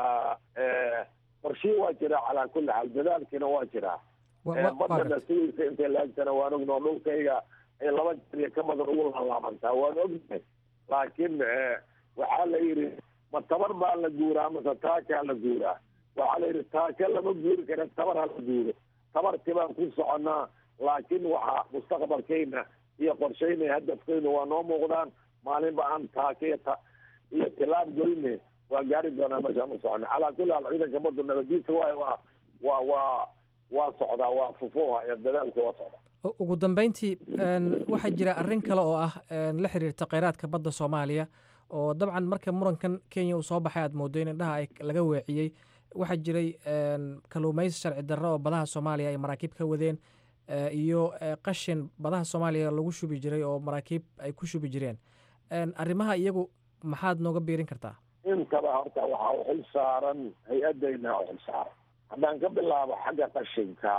qorshii waa jiraa calaa kulli xaal dadaalkiina waa jiraa badana sidaysa intay laagtana waan ognoo dhulkayga ay laba jeriya ka badan ugu laalaabantaa waan ognahay laakiin waxaa la yidhi ma tabar baa la guuraa mase taakaa la guuraa waxaa la yidhi taaka lama guuri kara tabar ha la guuro tabartii baan ku soconnaa laakiin waxaa mustaqbalkayna iyo qorshaynaya hadafkayna waa noo muuqdaan maalinba aan taaka iyo ta iyo tilaab geline waa gaari doonaa meeshaan u socona calaa kulli haal ciidanka baddu nabadiisa waay waa waa waa waa socdaa waa fufuha iyo dadaalka waa socdaa ugu dambeyntii waxaa jira arrin kale oo ah la xiriirta kheyraadka badda soomaaliya oo dabcan marka murankan kenya uu soo baxay aad moodo in indhaha ay laga weeciyey waxaa jiray kaluumaysi sharci darro oo badaha soomaaliya ay maraakiib ka wadeen iyo qashin badaha soomaaliya lagu shubi jiray oo maraakiib ay ku shubi jireen arrimaha iyagu maxaad nooga biirin kartaa intaba horta waxaa u xil saaran hay-adayna u xil saaran haddaan ka bilaabo xagga qashinka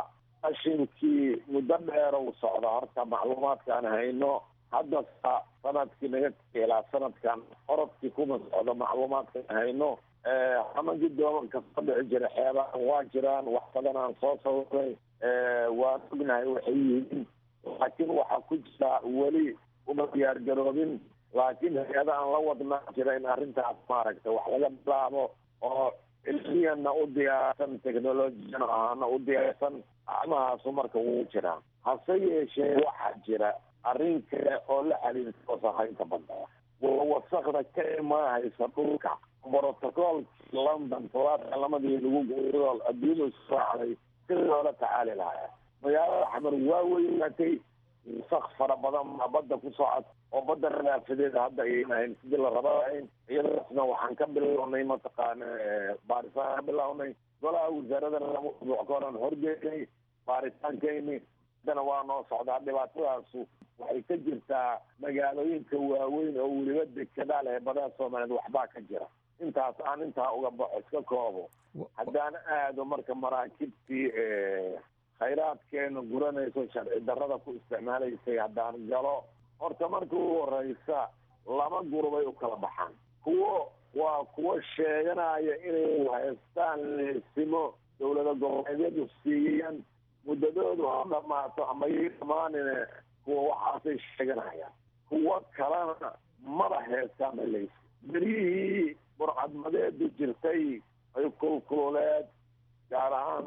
qashinkii muddo dheer u socda horta macluumaadkaan hayno hadda sa- sanadkii naga tegay ilaa sanadkan orodkii kuma socdo macluumaadkaan hayno xamankii doomanka soo dhici jira xeebahan waa jiraan wax badan aan soo sawiray waan ognahay waxay yihiin laakiin waxaa ku jira weli uma diyaar garoobin laakiin hay-ada aan la wadnaa jira in arrintaas maaragtay wax laga bilaabo oo cilmiyana u diyaarsan technologiyana ahaana u diyaarsan acmahaasu marka wuu jiraa hase yeeshee waxaa jira arrin kale oo la xiriirta wasakhaynta badda waa wasakda ka imaahaysa dhulka brotocoolkii london todobaadka lamadii lagu gool adduunyada isu raacday sidii loola tacaali lahaa magaalada xamar waa weynaatay wasak fara badan baa badda ku socod oo badda nadaafadeeda hadda ayayna hayn sidii la raba lahayn iyadaasna waxaan ka bilownay mataqaana baaritaan ka bilownay golaha wasaaradana lama usbuuc ka horan horgeynay baaritaankeyni haddana waa noo socdaa dhibaatadaasu waxay ka jirtaa magaalooyinka waaweyn oo weliba dekedaa leh badaha soomaaliyeed waxbaa ka jira intaas aan intaa uga baxo iska koobo haddaan aado marka maraakibtii khayraadkeena guranayso sharci darrada ku isticmaalaysay haddaan galo horta marka ugu horeysa laba gurubay u kala baxaan kuwo waa kuwo sheeganaya inay haystaan leesimo dowlada goboleedyadu siiyaan muddadoodu ha dhamaato ama yay dhamaanine kuwa waxaasay sheeganayaan kuwo kalena maba heestaan maleysi beryihii burcadmadeedu jirtay ay kulkululeed gaar ahaan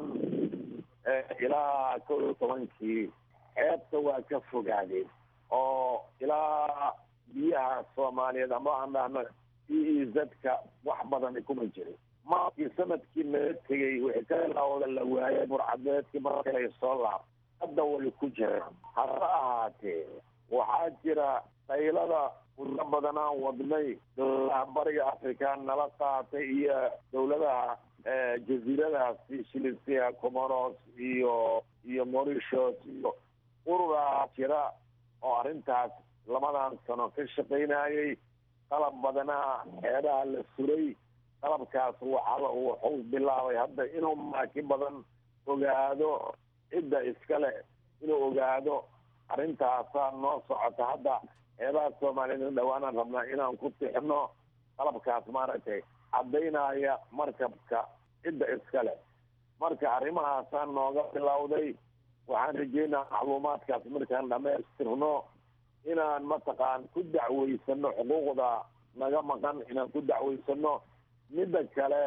ilaa kow iyo tobankii xeebta waa ka fogaadeen oo ilaa biyaha soomaaliyeed ama aan dhahno e e z-ka wax badani kuma jirin maakii sanadkii naga tegey wixii ka bilawda la waayay burcadmeedkii markay soo laab hadda way ku jiraan hase ahaatee waxaa jira daylada muddo badan aan wadnay dowladaha bariga africa nala qaatay iyo dowladaha jaziiradaasi shilisia comoros iyo iyo mauritius iyo ururaa jira oo arrintaas labadan sano ka shaqaynayay qalab badanaa xeebaha la suray qalabkaas waxaa wuxuu bilaabay hadda inuu maaki badan ogaado cidda iskale inuu ogaado arrintaasaa noo socota hadda xeebaha soomaaliyeed dhawaanaan rabnaa inaan ku tixno qalabkaas maaragtay caddaynaya markabka cidda iskale marka arrimahaasaa nooga bilowday waxaan rajeynaa macluumaadkaas markaan dhamaystirno inaan mataqaan ku dacweysano xuquuqda naga maqan inaan ku dacweysano midda kale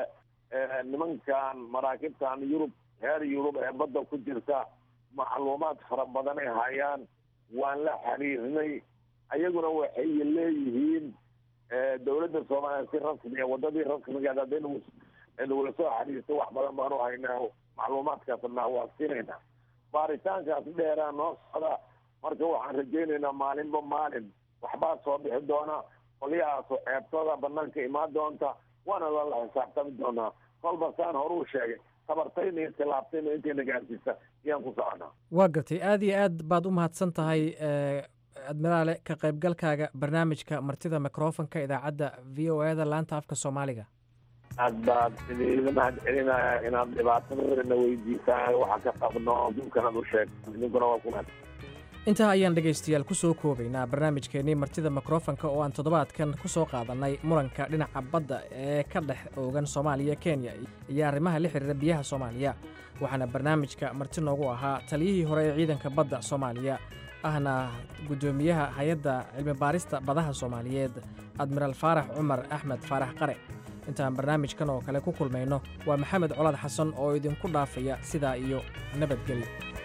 nimankan maraakibtan yurub reer yurub ee badda ku jirta macluumaad fara badanay hayaan waan la xiriirnay ayaguna waxay leeyihiin dowladda soomaaliya si rasmiya wadadii rasmigeed hadday nagula soo xiriirto wax badan baanu haynaa macluumaadkaasna waa siinaynaa baaritaankaas dheeraa noo socda marka waxaan rajaynaynaa maalinba maalin waxbaa soo bixi doona qolyahaasu ceebtooda banaanka imaan doonta waana lala xisaabtami doonaa kolba saan horuu sheegay tabartayna iyo tilaabtayna intayna gaarsiisa ayaan ku soconaa waa gartay aad iyo aad baad u mahadsan tahay admiraale ka qaybgalkaaga barnaamijka martida microfonka idaacadda v o eda laanta afka soomaaliga aad baad idinla mahad celinaya inaad dhibaatadana weydiisaan waxa ka qabno adduunkanaad u sheegto idinkuna waa ku mahad intaa ayaan dhegaystayaal ku soo koobaynaa barnaamijkeennii martida mikrofonka oo aan toddobaadkan ku soo qaadannay muranka dhinaca badda ee ka dhex oogan soomaaliya kenya iyo arrimaha la xiriira biyaha soomaaliya waxaana barnaamijka marti noogu ahaa taliyihii hore ee ciidanka badda soomaaliya ahna guddoomiyaha hay-adda cilmibaarista badaha soomaaliyeed admiraal faarax cumar axmed faarax qare intaan barnaamijkan oo kale ku kulmayno waa maxamed colaad xasan oo idinku dhaafaya sidaa iyo nabadgelyo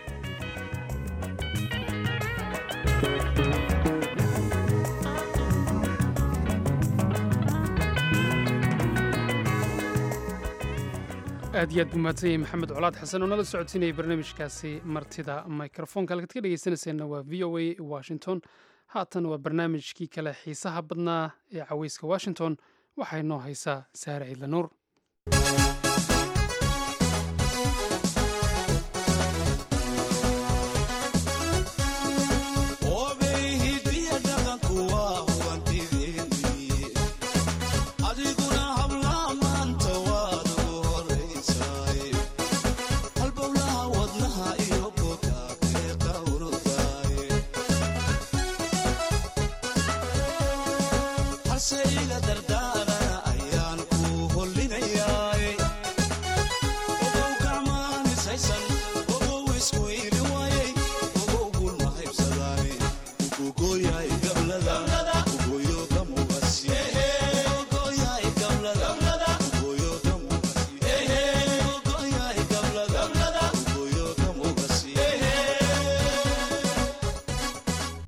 aad iyo aad buu mahadsan yahay maxamed colaad xasan oo nala socodsiinayay barnaamijkaasi martida microfonka halkaad ka dhegeysanayseena waa v o a washington haatan waa barnaamijkii kale xiisaha badnaa ee caweyska washington waxay noo haysaa saare ciidla nuur halbowlaha wadnaha iyo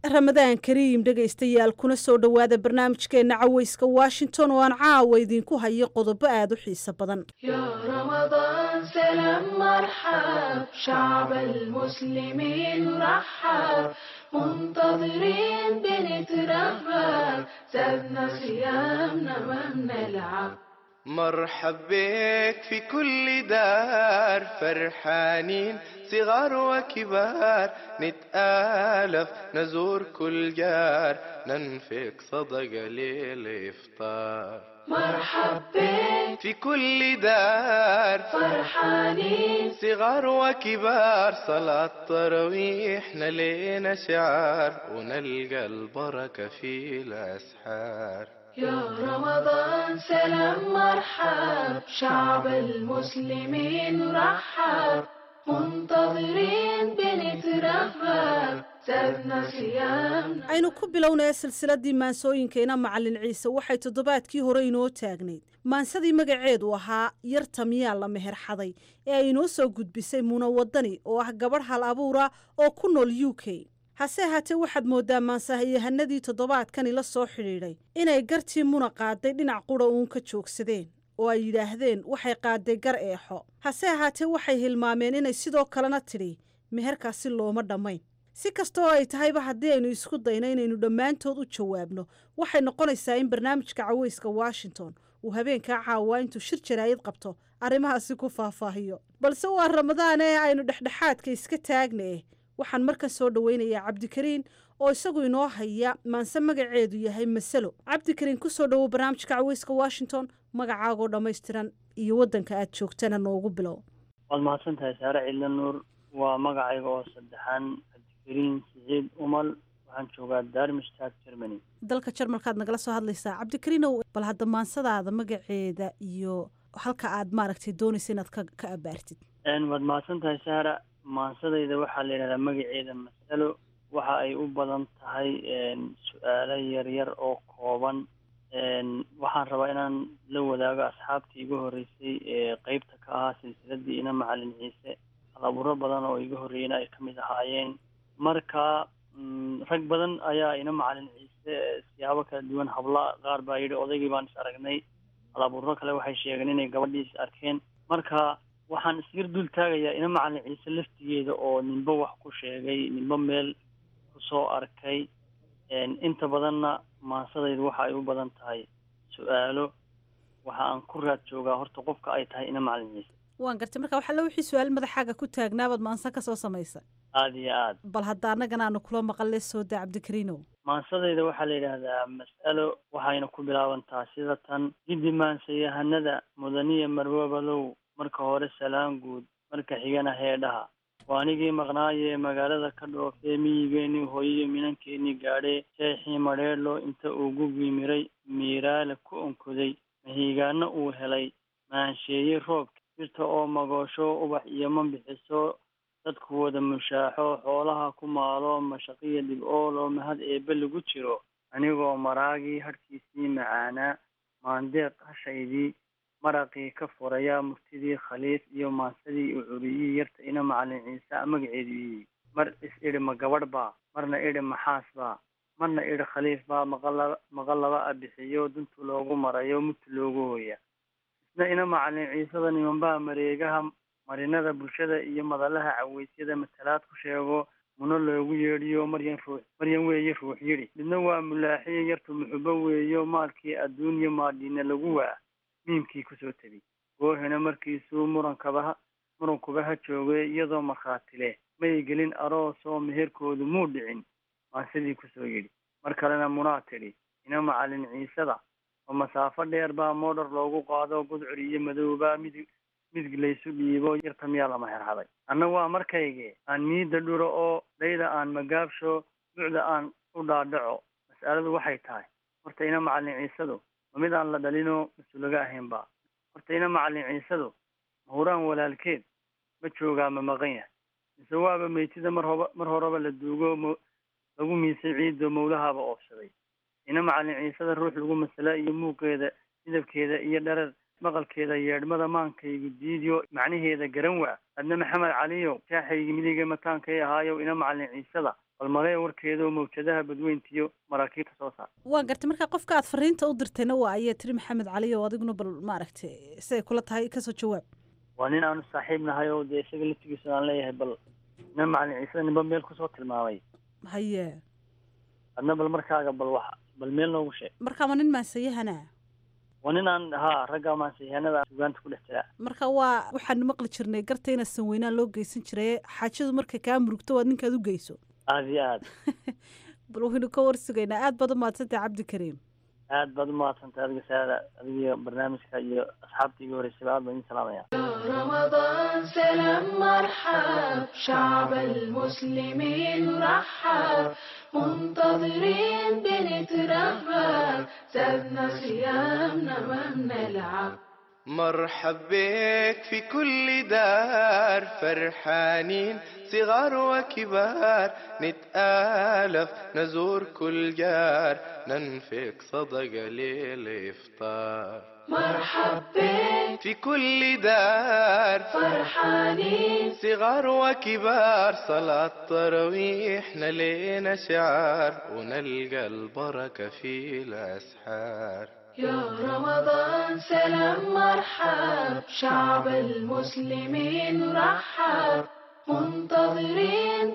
ramadaan kariim dhegaystayaal kuna soo dhowaada barnaamijkeenna caweyska washington oo aan caawa idinku hayo qodobo aad u xiiso badan يا رمضان سلام مرحب شعب المسلمين رحب منتظرين بنترحب زادنا صيامنا ما بنلعب مرحب بك في كل دار فرحانين صغار وكبار نتآلف نزور كل جار ننفق صدقة للإفطار مرحب بك في كل دار فرحانين صغار وكبار صلاة تراويح لينا شعار ونلقى البركة في الأسحار يا رمضان سلام مرحب شعب المسلمين رحب منتظرين بنترحب زادنا صيامنا aynu ku bilownaya silsiladii maansooyinkeena macalin ciise waxay toddobaadkii hore inoo taagnayd maansadii magaceedu ahaa yarta miyaa la meherxaday ee ay inoo soo gudbisay muna wadani oo ah gabadh hal abuura oo ku nool u k hase ahaatee waxaad mooddaa maansahayahanadii toddobaadkani la soo xidhiidhay inay gartii muna qaaday dhinac qura uun ka joogsadeen oo ay yidhaahdeen waxay qaaday gar eexo hase ahaatee waxay hilmaameen inay sidoo kalena tidhi meherkaasi looma dhammayn si kastaoo ay tahayba haddii aynu isku dayno inaynu dhammaantood u jawaabno waxay noqonaysaa in barnaamijka caweyska washington uu habeenkaa caawaa intuu shir jaraayid qabto arrimahaasi ku faahfaahiyo balse waa ramadaan ee aynu dhexdhexaadka iska taagnee waxaan markan soo dhoweynayaa cabdikariin oo isagu inoo haya maanse magaceedu yahay masalo cabdikariin ku soo dhowow barnaamijka caweyska washington magacaagoo dhammaystiran iyo waddanka aad joogtana noogu bilow waad mahadsan tahay saare ciidla nuur waa magacayga oo saddexaan cabdikariin siciid umal waxaan joogaa darmstad germany dalka jarmalkaad nagala soo hadlaysaa cabdikariinow bal hadda maansadaada magaceeda iyo halka aad maaragtay doonaysa inaad ka ka abaartid waad mahadsan tahay saara maansadayda waxaa la yidhahdaa magaceeda masalo waxa ay u badan tahay su-aalo yaryar oo kooban waxaan rabaa inaan la wadaago asxaabtii iga horreysay ee qeybta ka ahaa silsiladii ina macalin ciise halabuuro badan oo iga horreeyena ay kamid ahaayeen marka rag badan ayaa ina macalin ciise siyaabo kala duwan habla qaar baa yidhi odaygii baan is aragnay halabuuro kale waxay sheegeen inay gabadhii is arkeen marka waxaan isgar dul taagayaa ina macalin ciise laftigeeda oo ninba wax ku sheegay ninba meel kusoo arkay inta badanna maansadaydu waxa ay u badan tahay su-aalo waxa aan ku raad joogaa horta qofka ay tahay ina macalin ciise waan gartay marka waxaa la wixii su-aal madaxaaga ku taagnaabaad maansa ka soo samaysa aada iyo aad bal hadda annagana aanu kula maqalle soo daa cabdikariinow maansadayda waxaa la yidhaahdaa mas'alo waxayna ku bilaabantaa sida tan giddi maansayahanada mudaniya marwabalow marka hore salaan guud marka xigana heedhaha waa anigii maqnaayee magaalada ka dhoofee miyigeenii hooyiyo minankeenii gaadhee sheexii madheedhlo inta uu gugii miray miiraale ku onkoday mahiigaano uu helay maansheeye roobka jirta oo magoosho ubax iyo ma bixiso dadku wada mushaaxo xoolaha ku maalo mashaqiya dhib-ooloo mahad eebbe lagu jiro anigoo maraagii hadhkiisii macaanaa maandeeq hashaydii maraqii ka furayaa murtidii khaliif iyo maansadii u curiyii yarta ina macalin ciise magaceedu yihi mar is idhi ma gabadh baa marna idhi maxaas baa marna idhi khaliif baa maqalaba maqalaba a bixiyo duntu loogu marayo mutu loogu hooya isna ina macalin ciisada nimanbaa mareegaha marinada bulshada iyo madalaha caweysyada matalaad ku sheego muno loogu yeedhiyo maryan ruux maryan weeye ruux yidhi midna waa mulaaxiye yartu muxubo weeyo maalkii adduunyo maadhiina lagu waa miimkii kusoo tebi goohena markiisuu murankabaha murankuba ha joogay iyadoo markhaati leh may gelin aroosoo meherkoodu muu dhicin maasidii kusoo yidhi mar kalena munaa tidhi ina macalin ciisada oo masaafo dheer baa moodhar loogu qaado gudcur iyo madowbaa midig midig laysu dhiibo yarta miyaa lama herhaday anna waa markayge aan miida dhuro oo dhayda aan magaabsho ducda aan u dhaadhaco mas'aladu waxay tahay horta ina macalin ciisadu ma mid aan la dhalinoo mas-uulaga ahaynba horta ina macalin ciisadu mahuraan walaalkeed ma joogaa ma maqan yahay mise waaba meytida mar hoba mar horeba la duugo m lagu miisay ciidoo mawlahaaba oofsaday ina macalin ciisada ruux lagu masala iyo muuqeeda midabkeeda iyo dharar maqalkeeda yeedhmada maankaygu diidiyo macnaheeda garan waa adna maxamed caliyow shaaxaygi midiga mataankay ahaayow ina macalin ciisada bal malee warkeedaoo mawjadaha badweyntiyo maraakiibta soo saar waa gartay marka qofka aad fariinta u dirtayna waa ayaa tiri maxamed cali oo adiguna bal maaragtay siday kula tahay kasoo jawaab waa nin aanu saaxiib nahay oo dee isaga laftigiisa aan leeyahay bal ina macalin ciisada ninba meel kusoo tilmaamay haye adna bal markaaga bal wax bal meel noogu sheeg marka ma nin maasayahana waa nin aan haa ragga maansiyahanada sugaanta ku dhex jiraa marka waa waxaanu maqli jirnay garta ina sanweynaan loo geysan jiray xaajadu markay kaa murugto waad ninkaad u geyso aada iyo aad bal waynu ka warsugaynaa aad baad u mahadsantahay cabdikariim aad baad u mahadsantahay adiga saada adiga barnaamijka iyo asxaabta iga horeysaba aad baan idin salaamaya رمضان سلام مرحب شعب المسلمين رحب منتظرين بنترحب زادنا صيامنا ما بنلعب مرحب بك في كل دار فرحانين صغار وكبار نتآلف نزور كل جار ننفق صدقة للإفطار مرحب بك في كل دار فرحانين صغار وكبار صلاة تراويح نلينا شعار ونلقى البركة في الأسحار يا رمضان سلام مرحب شعب المسلمين رحب منتظرين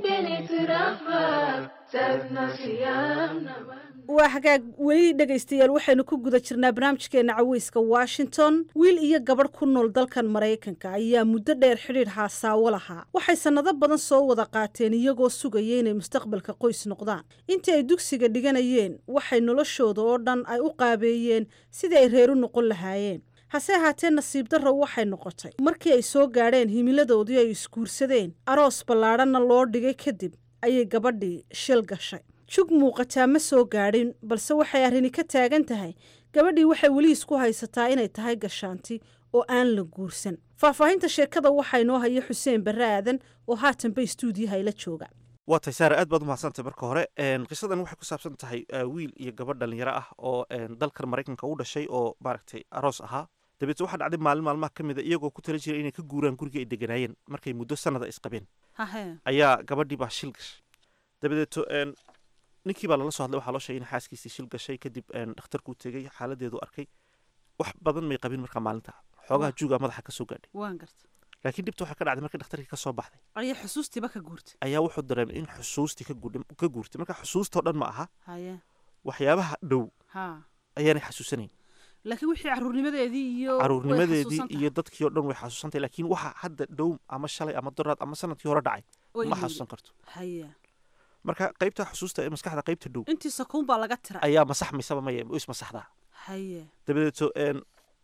بنترحب زادنا صيامنا ما waa hagaag weli dhegaystayaal waxaynu ku guda jirnaa barnaamijkeena caweyska washington wiil iyo gabadh ku nool dalkan maraykanka ayaa muddo dheer xidhiidh haasaawo lahaa waxay sannado badan soo wada qaateen iyagoo sugaya inay mustaqbalka qoys noqdaan intii ay dugsiga dhiganayeen waxay noloshooda oo dhan ay u qaabeeyeen sidii ay reer u noqon lahaayeen hase ahaatee nasiib darro waxay noqotay markii ay soo gaadheen himiladoodii ay isguursadeen aroos ballaadhanna loo dhigay kadib ayay gabadhii shil gashay jug muuqataa ma soo gaadhin balse waxay arrini ka taagan tahay gabadhii waxay weli isku haysataa inay tahay gashaanti oo aan la guursan faahfaahinta sheekada waxaa inoo haya xuseen barre aadan oo haatanba istuudiyaha ila jooga waa tahay saare aad baad umahadsantay marka hore qisadan waxay ku saabsan tahay wiil iyo gabadh dhalinyaro ah oo dalkan maraykanka u dhashay oo maaragtay aroos ahaa dabeetna waxaa dhacday maalin maalmaha ka mid a iyagoo ku tala jira inay ka guuraan guriga ay deganaayeen markay muddo sanada isqabeen ayaa gabadhii baa shil gashay dabadeeto ninkii baa lala soo hadlay waxaa loo sheegay in xaaskiisii shil gashay kadib dhakhtarkuu tegey xaaladeedu arkay wax badan may qabin markaa maalinta xoogaha juugaa madaxa kasoo gaadhay waan garta laakiin dhibta waxay ka dhacday markii dhakhtarkii ka soo baxday ayaa xusuustiiba ka guurtay ayaa wuxuu dareemay in xusuustii ka guudh- ka guurtay marka xusuustoo dhan ma aha haye waxyaabaha dhow ha ayaanay xasuusanayn laakiin wixii caruurnimadeedii iyo way caruurnimadeedii xasuusan tahay. iyo dadkii oo dhan way xasuusantay laakiin waxa hadda dhow ama shalay ama doraad ama sanadkii hore dhacay Way ma ilowday. xasuusan karto haye marka qaybta xusuusta ee maskaxda qaybta dhow intii sakuun baa laga tiray ayaa masaxmaysaba maya is masaxdaa haye dabadeeto een,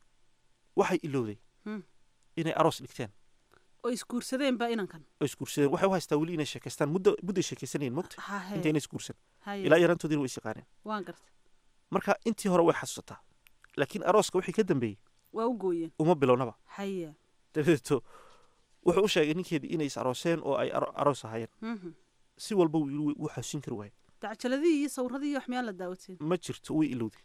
waxay ilowday Hmm. inay aroos dhigteen oo isguursadeenba inankan oo isguursadeen waxay u haystaa weli inay sheekaystaan muddo mudday sheekaysanayeen mogta hahe intayna isguursan haye ilaa yarantoodiina way is yaqaaneen waan garta marka intii hore way xasuusataa laakiin arooska wixii ka dambeeyey waa u gooyeen uma bilownaba haye dabadeeto wuxuu u sheegay ninkeedii inay is arooseen oo ay aro- aroos ahaayeen Mhm. si walba wuu yidhi wuu xasuusin kari waayay dacjaladii iyo sawradii iyo wax miyaan la daawateen ma jirto way ilowday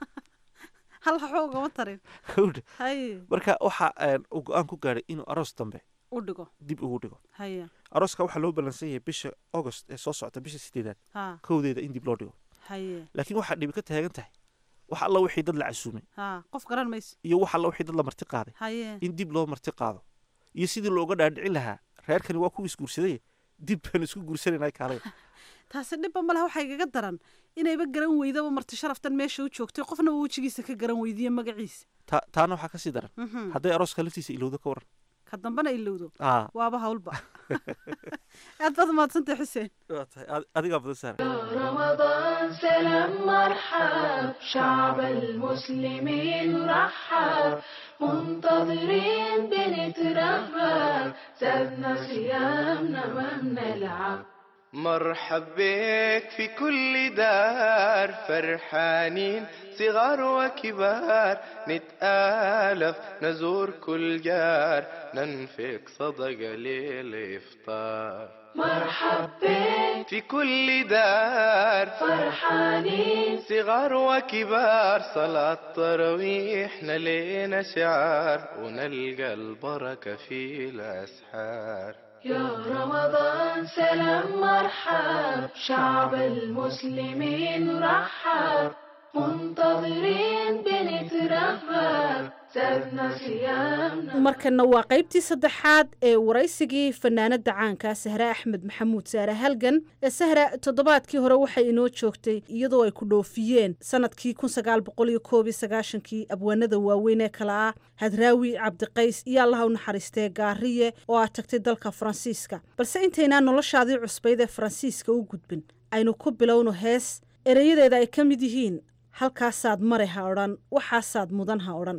hal waxba ugama tarin Hawdhe. haye marka waxa een, uu go-aan ku gaadhay inuu aroos dambe u dhigo dib ugu dhigo haye arooska waxaa loo ballansan yahay bisha august ee soo socota bisha sideedaad ha kowdeeda in dib loo dhigo haye laakiin waxaa dhibi ka taagan tahay wax alla wixii dad la casuumay ha qof garan mayso iyo wax alla wixii dad la marti qaaday haye in dib loo marti qaado iyo sidii looga dhaadhicin lahaa reerkani waa ku isguursaday dib baan isku guursanayna kaalay taasi dhibba ma laha waxay gaga daran inayba garan weydaba marti sharaftan meesha u joogtay qofna uu wejigiisa ka garan weydiiye magaciisa Ta- taana waxaa kasii daran Mhm. hadday arooska laftiisa ilowdo ka waran ka dambena ilowdo Aa. waaba hawlba aad baad umahadsantay xuseen waa tahay ad- adigaa badan saara رمضان سلام مرحب شعب المسلمين رحب منتظرين بنترحب زادنا صيامنا ما بنلعب مرحب بك في كل دار فرحانين صغار وكبار نتآلف نزور كل جار ننفق صدقة للإفطار مرحب بك في كل دار فرحانين صغار وكبار صلاة تراويح نلينا شعار ونلقى البركة في الأسحار يا رمضان سلام مرحب شعب المسلمين رحب منتظرين بنترهب زادنا صيامنا markana waa qaybtii saddexaad ee waraysigii fanaanada caanka sahre axmed maxamuud saare halgan ee sahra toddobaadkii hore waxay inoo joogtay iyadoo ay ku dhoofiyeen sanadkii kii abwaanada waaweyn ee kale ah hadraawi cabdiqays iyo allaha u naxariistee gaariye oo aad tagtay dalka faransiiska balse intaynaan noloshaadii cusbayd ee faransiiska u gudbin aynu ku bilowno hees ereyadeeda ay ka mid yihiin halkaasaad mare ha odhan waxaasaad mudan ha odhan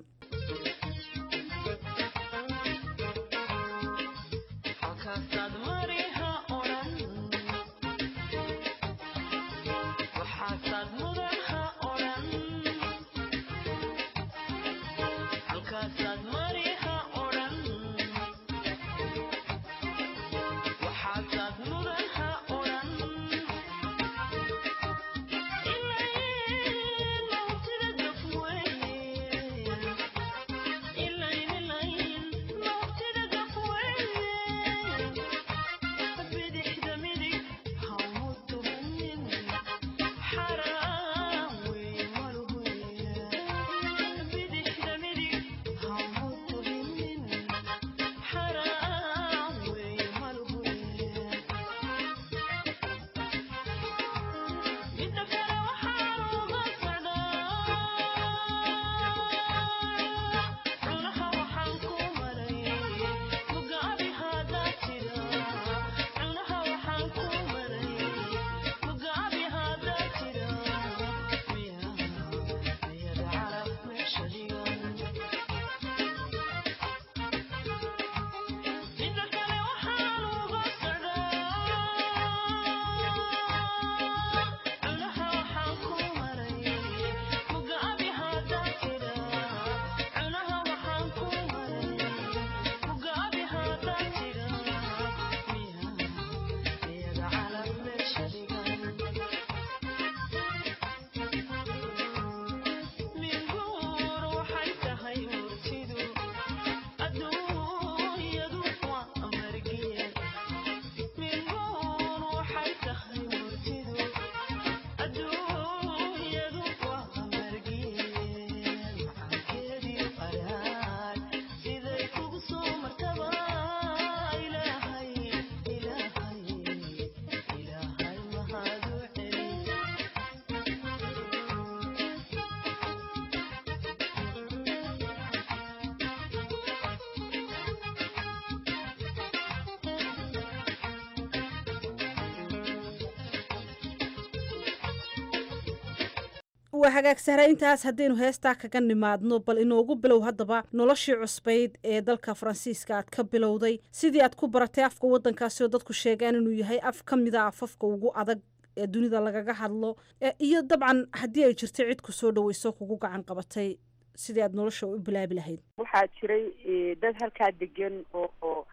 waa hagaag sahra intaas haddaynu heestaa kaga nimaadno bal inoogu bilow haddaba noloshii cusbayd ee dalka faransiiska aad ka bilowday sidii aad ku baratay afka waddankaasi oo dadku sheegaan inuu yahay af ka mida afafka ugu adag ee dunida lagaga hadlo iyo dabcan haddii ay jirto cid ku soo dhaweyso kugu gacan qabatay sidii aad nolosha u bilaabi lahayd waxaa jiray dad halkaa degan oo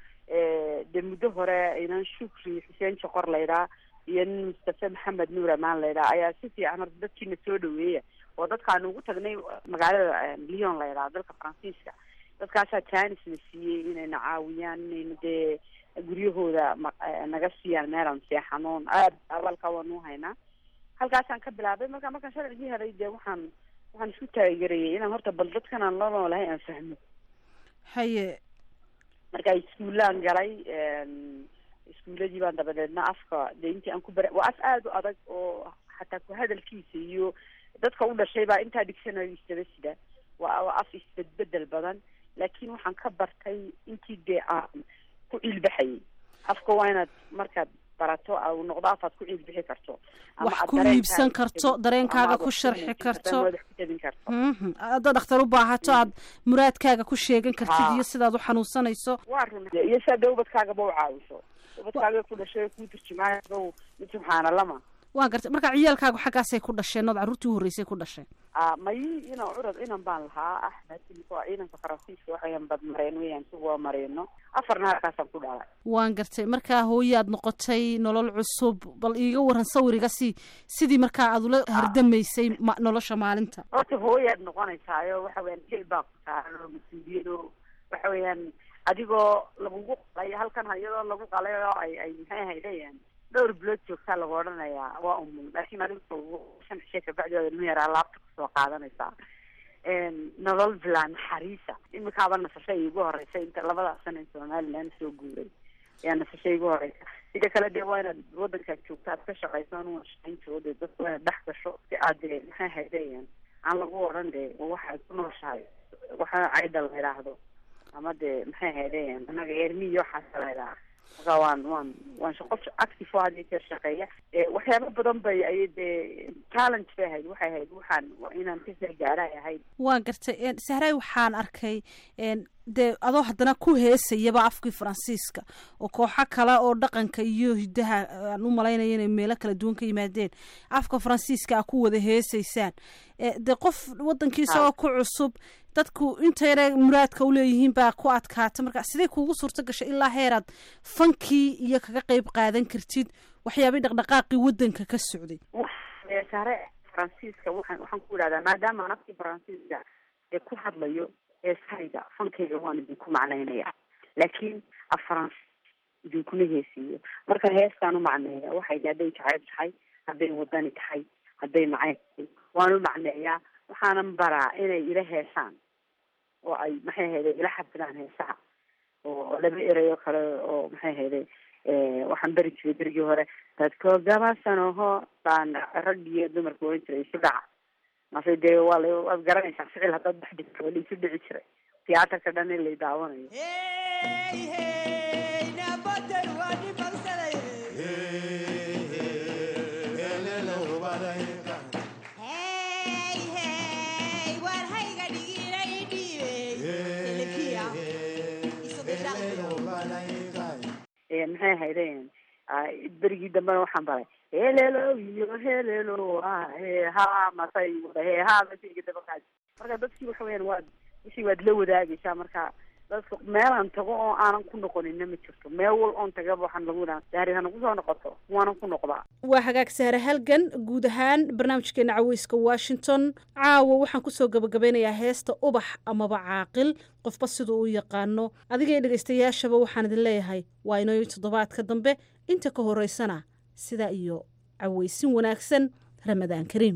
de muddo hore inan shukri xuseen joqor laydhaa iyo nin mustafe maxamed nuur amaan laydhaa ayaa si fiican horta dadkiina soo dhaweeya oo dadkaanu ugu tagnay magaalada lyon laydhaa dalka faransiiska dadkaasaa janis na siiyey inayna caawiyaan inayna dee guryahooda naga siiyaan meelaan seexanoon aad awalka waanu haynaa halkaasaan ka bilaabay marka markaan sharcigii helay dee waxaan waxaan isku taageerayay inaan horta bal dadkan aan la noolahay aan fahmo haye marka iskuulaan galay iskuuladii baan dabadeedna afka de intii aan ku bara waa af aada u adag oo xataa ku hadalkiisa iyo dadka u dhashay baa intaa dictionary isdaba sida waa waa af isbedbedel badan laakiin waxaan ka bartay intii dee aan ku ciilbaxayay afka waa inaad markaad barato u noqdo afaad ku ciilbixi karto wax ku iibsan karto dareenkaaga ku sharxi karto Mhm. haddaad dhakhtar u baahato aad muraadkaaga ku sheegan kartid Haa. iyo sidaad u xanuunsanayso waa run iyo si hadda ubadkaagaba u caawiso ubadkaaga ku dhashay kuu turjumaayo mid subxaana lama waan gartay marka ciyaalkaagu xaggaasay ku dhasheen ood carruurtii u horreysay ku dhasheen Ah, mayi ina curad inan baan lahaa axmed waa ciidanka faransiiska waxayan badmareen weyaan si waa mareeno afarna halkaasaan ku dhalay waan gartay markaa hooyaad noqotay nolol cusub bal iiga waran sawiriga si sidii markaa aad ula hardamaysay ma- nolosha maalinta horta hooyaad noqonaysaayo waxa weyaan jil baa ku saaran oo mas-uuliyado waxa weeyaan adigoo lagugu qalay halkan iyadoo lagu qalay oo ay ay maxay haydayaan dhowr bilood joogtaa lagu odhanayaa waa umul laakiin adiga shan cishe kabacdi waad ilmo yaraa laabta kusoo qaadanaysaa Een, nolol bilaa naxariisa imikaaba nasasho iigu horeysa inta labadaas sana in somaliland soo guuray ayaa nasasho iigu horeysa sida kale dee waa inaad wadankaad joogta aad ka shaqayso anuga shaqaynto dee dadka waa inaad dhex gasho si aad dee maxay haydayaan aan lagu odhan dee waxaad ku nooshahay waxa caydha la yidhaahdo ama dee maxay haydayaan anaga eermiyo waxaasa la yidhaha marka waan waan waan shaqo active oo had iyo jeer shaqeeya Eh, waxyaabo badan bay ay dee challenge bay ahayd waxay ahayd waxaan waa inaan kasoo gaara ay ahayd waan gartay een, sahray waxaan arkay een, dee adoo haddana ku heesayaba afkii faransiiska oo kooxo kale oo dhaqanka iyo hidaha aan u malaynaya inay meelo kala duwan ka yimaadeen afka faransiiska a ku wada heesaysaan Eh, dee qof wadankiisa oo ku cusub dadku inta yare muraadka u leeyihiin baa ku adkaata marka sidee kuugu suurto gashay ilaa heeraad fankii iyo kaga qeyb qaadan kartid waxyaabay dhaqdhaqaaqii wadanka ka socday Eh, sare faransiiska waxaan waxaan ku idhahdaa maadaama aan afkii faransiiska ee ku hadlayo heesahayga fankayga waan idinku macnaynaya laakiin af faransi idinkuma heesiiyo marka heestaan u macneeya waxay hadday jacayb tahay hadday wadani tahay hadday macay tahay waan u macneeyaa waxaanan baraa inay ila heesaan oo ay maxay ahayde ila xafidaan heesaha oo laba erayo kale oo maxay ahayde eh, waxaan beri jiray berigii hore dadkoo gabaasanoho baan rag iyo dumarka oran jiray isu dhaca mase dee waa la waad garanaysaa ficil haddaad dhex dhigto waa la isu dhici jiray tiyaatarka dhan in lay daawanayo Eh, maxay ahaydeen ah, berigii dambena waxaan baray helelo iyo helelo ah, he ha masay wada he ha masayga dabaqaad marka dadkii waxa weyaan waad wixii waad la wadaagaysaa marka dadka meelaan tago oo aanan ku noqonina ma jirto meel wal oon tagaba waxaan lagu idhaha daari hana kusoo noqoto waanan ku noqdaa waa hagaag sahre halgan guud ahaan barnaamijkeena caweyska washington caawa waxaan kusoo gabagabeynayaa heesta ubax amaba caaqil qofba siduu u yaqaano adiga iyo dhegaystayaashaba waxaan idin leeyahay waa inoo toddobaadka dambe inta ka horeysana sidaa iyo caweysin wanaagsan ramadaan kariim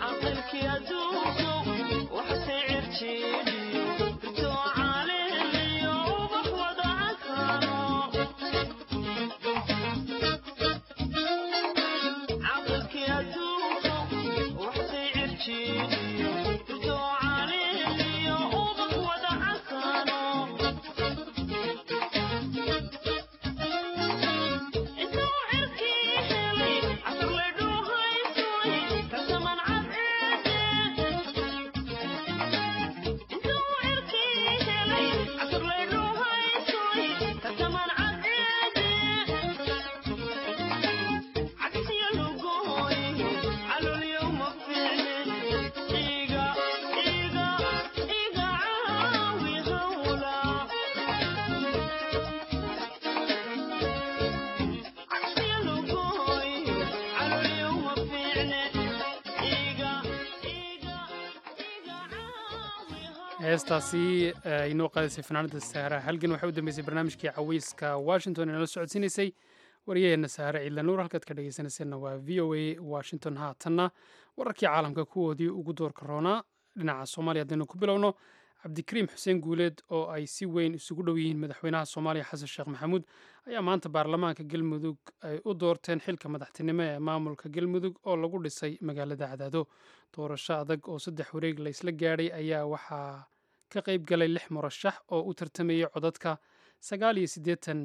heestaasi ay inoo qaadisay fanaanada saara halgan waxay u dambeysay barnaamijkii caweyska washington ee nala socodsiinaysay waryaheena saare ciidla nuur halkaad ka dhegeysanayseena waa v o a washington haatanna wararkii caalamka kuwoodii ugu doorka roonaa dhinaca soomaaliya haddaynu ku bilowno cabdikariim xuseen guuleed oo ay si weyn isugu dhow yihiin madaxweynaha soomaaliya xasan sheekh maxamuud ayaa maanta baarlamaanka galmudug ay u doorteen xilka madaxtinimo ee maamulka galmudug oo lagu dhisay magaalada cadaado doorasho adag oo saddex wareeg la isla gaadhay ayaa waxaa ka qayb galay lix murashax oo u tartamayay codadka sagaal iyo siddeetan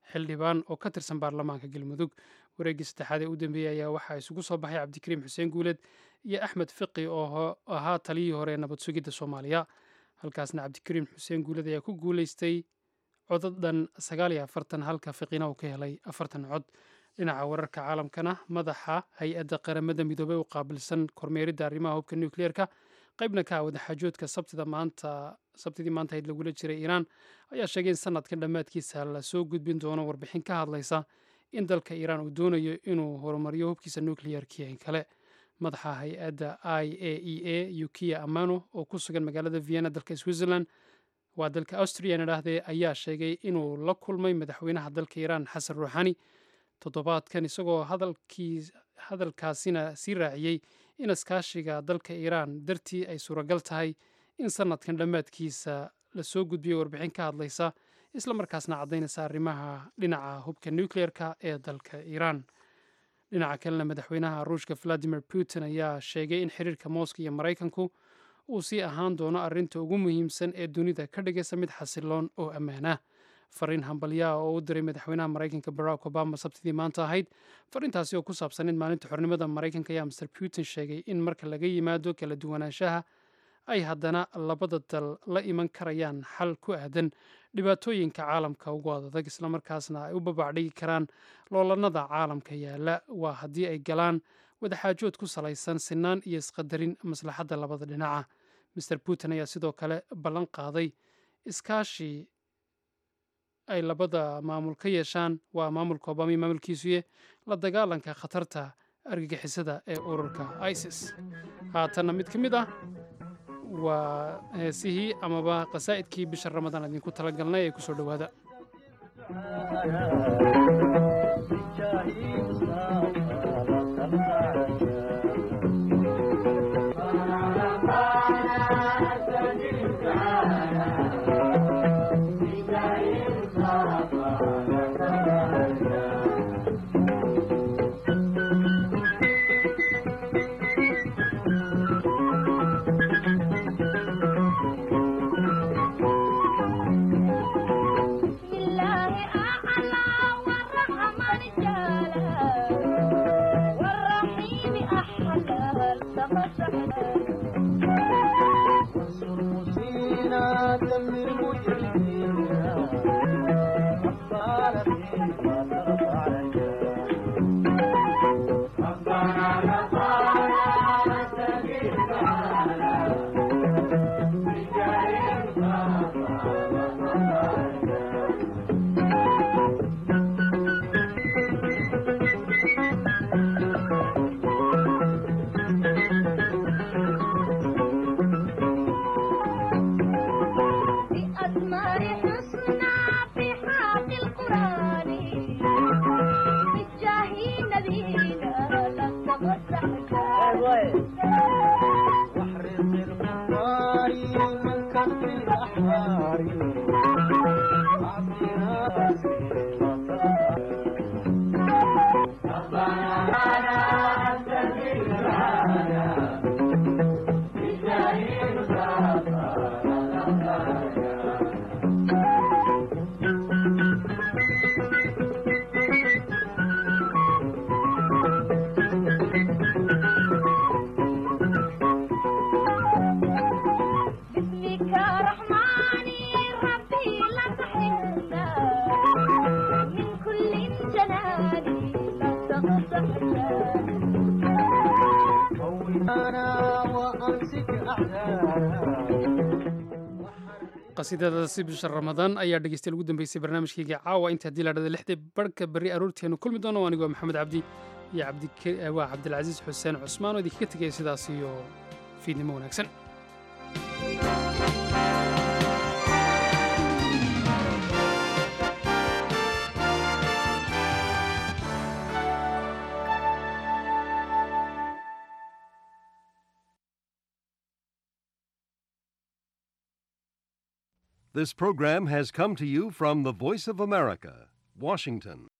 xildhibaan oo ka tirsan baarlamaanka galmudug wareeggii saddexaad ee u dambeeyey ayaa waxaa isugu soo baxay cabdikariim xuseen guuleed iyo axmed fiqi oo ahaa taliyii hore ee nabad sugidda soomaaliya halkaasna cabdikariim xuseen guuleed ayaa ku guuleystay codad dhan sagaal iyo afartan halka fiqina uu ka helay afartan cod dhinaca wararka caalamkana madaxa hay-adda qaramada midoobey u qaabilsan kormeeridda arrimaha hubka nukliyeerka qaybna ka ah wadaxaajoodka sabtida maanta sabtidii maanta hayd lagula jiray iiraan ayaa sheegay in sanadkan dhammaadkiisa la soo gudbin doono warbixin ka hadlaysa in dalka iiraan uu doonayo inuu horumariyo hubkiisa nukliyeerkiya in kale madaxa hay-adda i a e a yukiya amano oo ku sugan magaalada vienna dalka switzerland waa dalka austrian idhaahdee ayaa sheegay inuu la kulmay madaxweynaha dalka iiraan xasan ruuxani toddobaadkan isagoo hadalkaasina sii raaciyey in iskaashiga dalka iiraan dartii ay suuragal tahay in sanadkan dhammaadkiisa lasoo gudbiyo warbixin ka hadlaysa isla markaasna caddaynaysa arrimaha dhinaca hubka nukliyeerka ee dalka iiraan dhinaca kalena madaxweynaha ruushka valadimir putin ayaa sheegay in xiriirka mooska iyo maraykanku uu sii ahaan doono arrinta ugu muhiimsan ee dunida ka dhigaysa mid xasiloon oo ammaan ah fariin hambalyaha oo u diray madaxweynaha maraykanka barack obama sabtidii maanta ahayd fariintaasi oo ku saabsan in maalinta xornimada maraykanka ayaa master putin sheegay in marka laga yimaado kala duwanaanshaha ay haddana labada dal la iman karayaan xal ku aadan dhibaatooyinka caalamka ugu adag islamarkaasna ay u babacdhigi karaan loolanada caalamka yaala waa haddii ay galaan wadaxaajood ku salaysan sinaan iyo isqadarin maslaxadda labada dhinaca master putin ayaa sidoo kale ballan qaaday iskaashi ay labada maamul ka yeeshaan waa maamulka obama iyo maamulkiisuye la dagaalanka khatarta argagixisada ee ururka isis haatanna mid ka mid ah waa heesihii amaba qasaa'idkii bisha ramadaan idinku talagalnay ee ku soo dhowaada qasiidadaasi bisha ramadaan ayaa dhegeystayaal ugu dambeysay barnaamijkayga caawa inta haddii la dhada lixdii barhka berri aroorteenu kulmi doono anigoo maxamed cabdi iyo waa cabdilcasiis xuseen cusmaan oo idinkaga tegaya sidaas iyo fiidnimo wanaagsan This program has come to you from the Voice of America, Washington.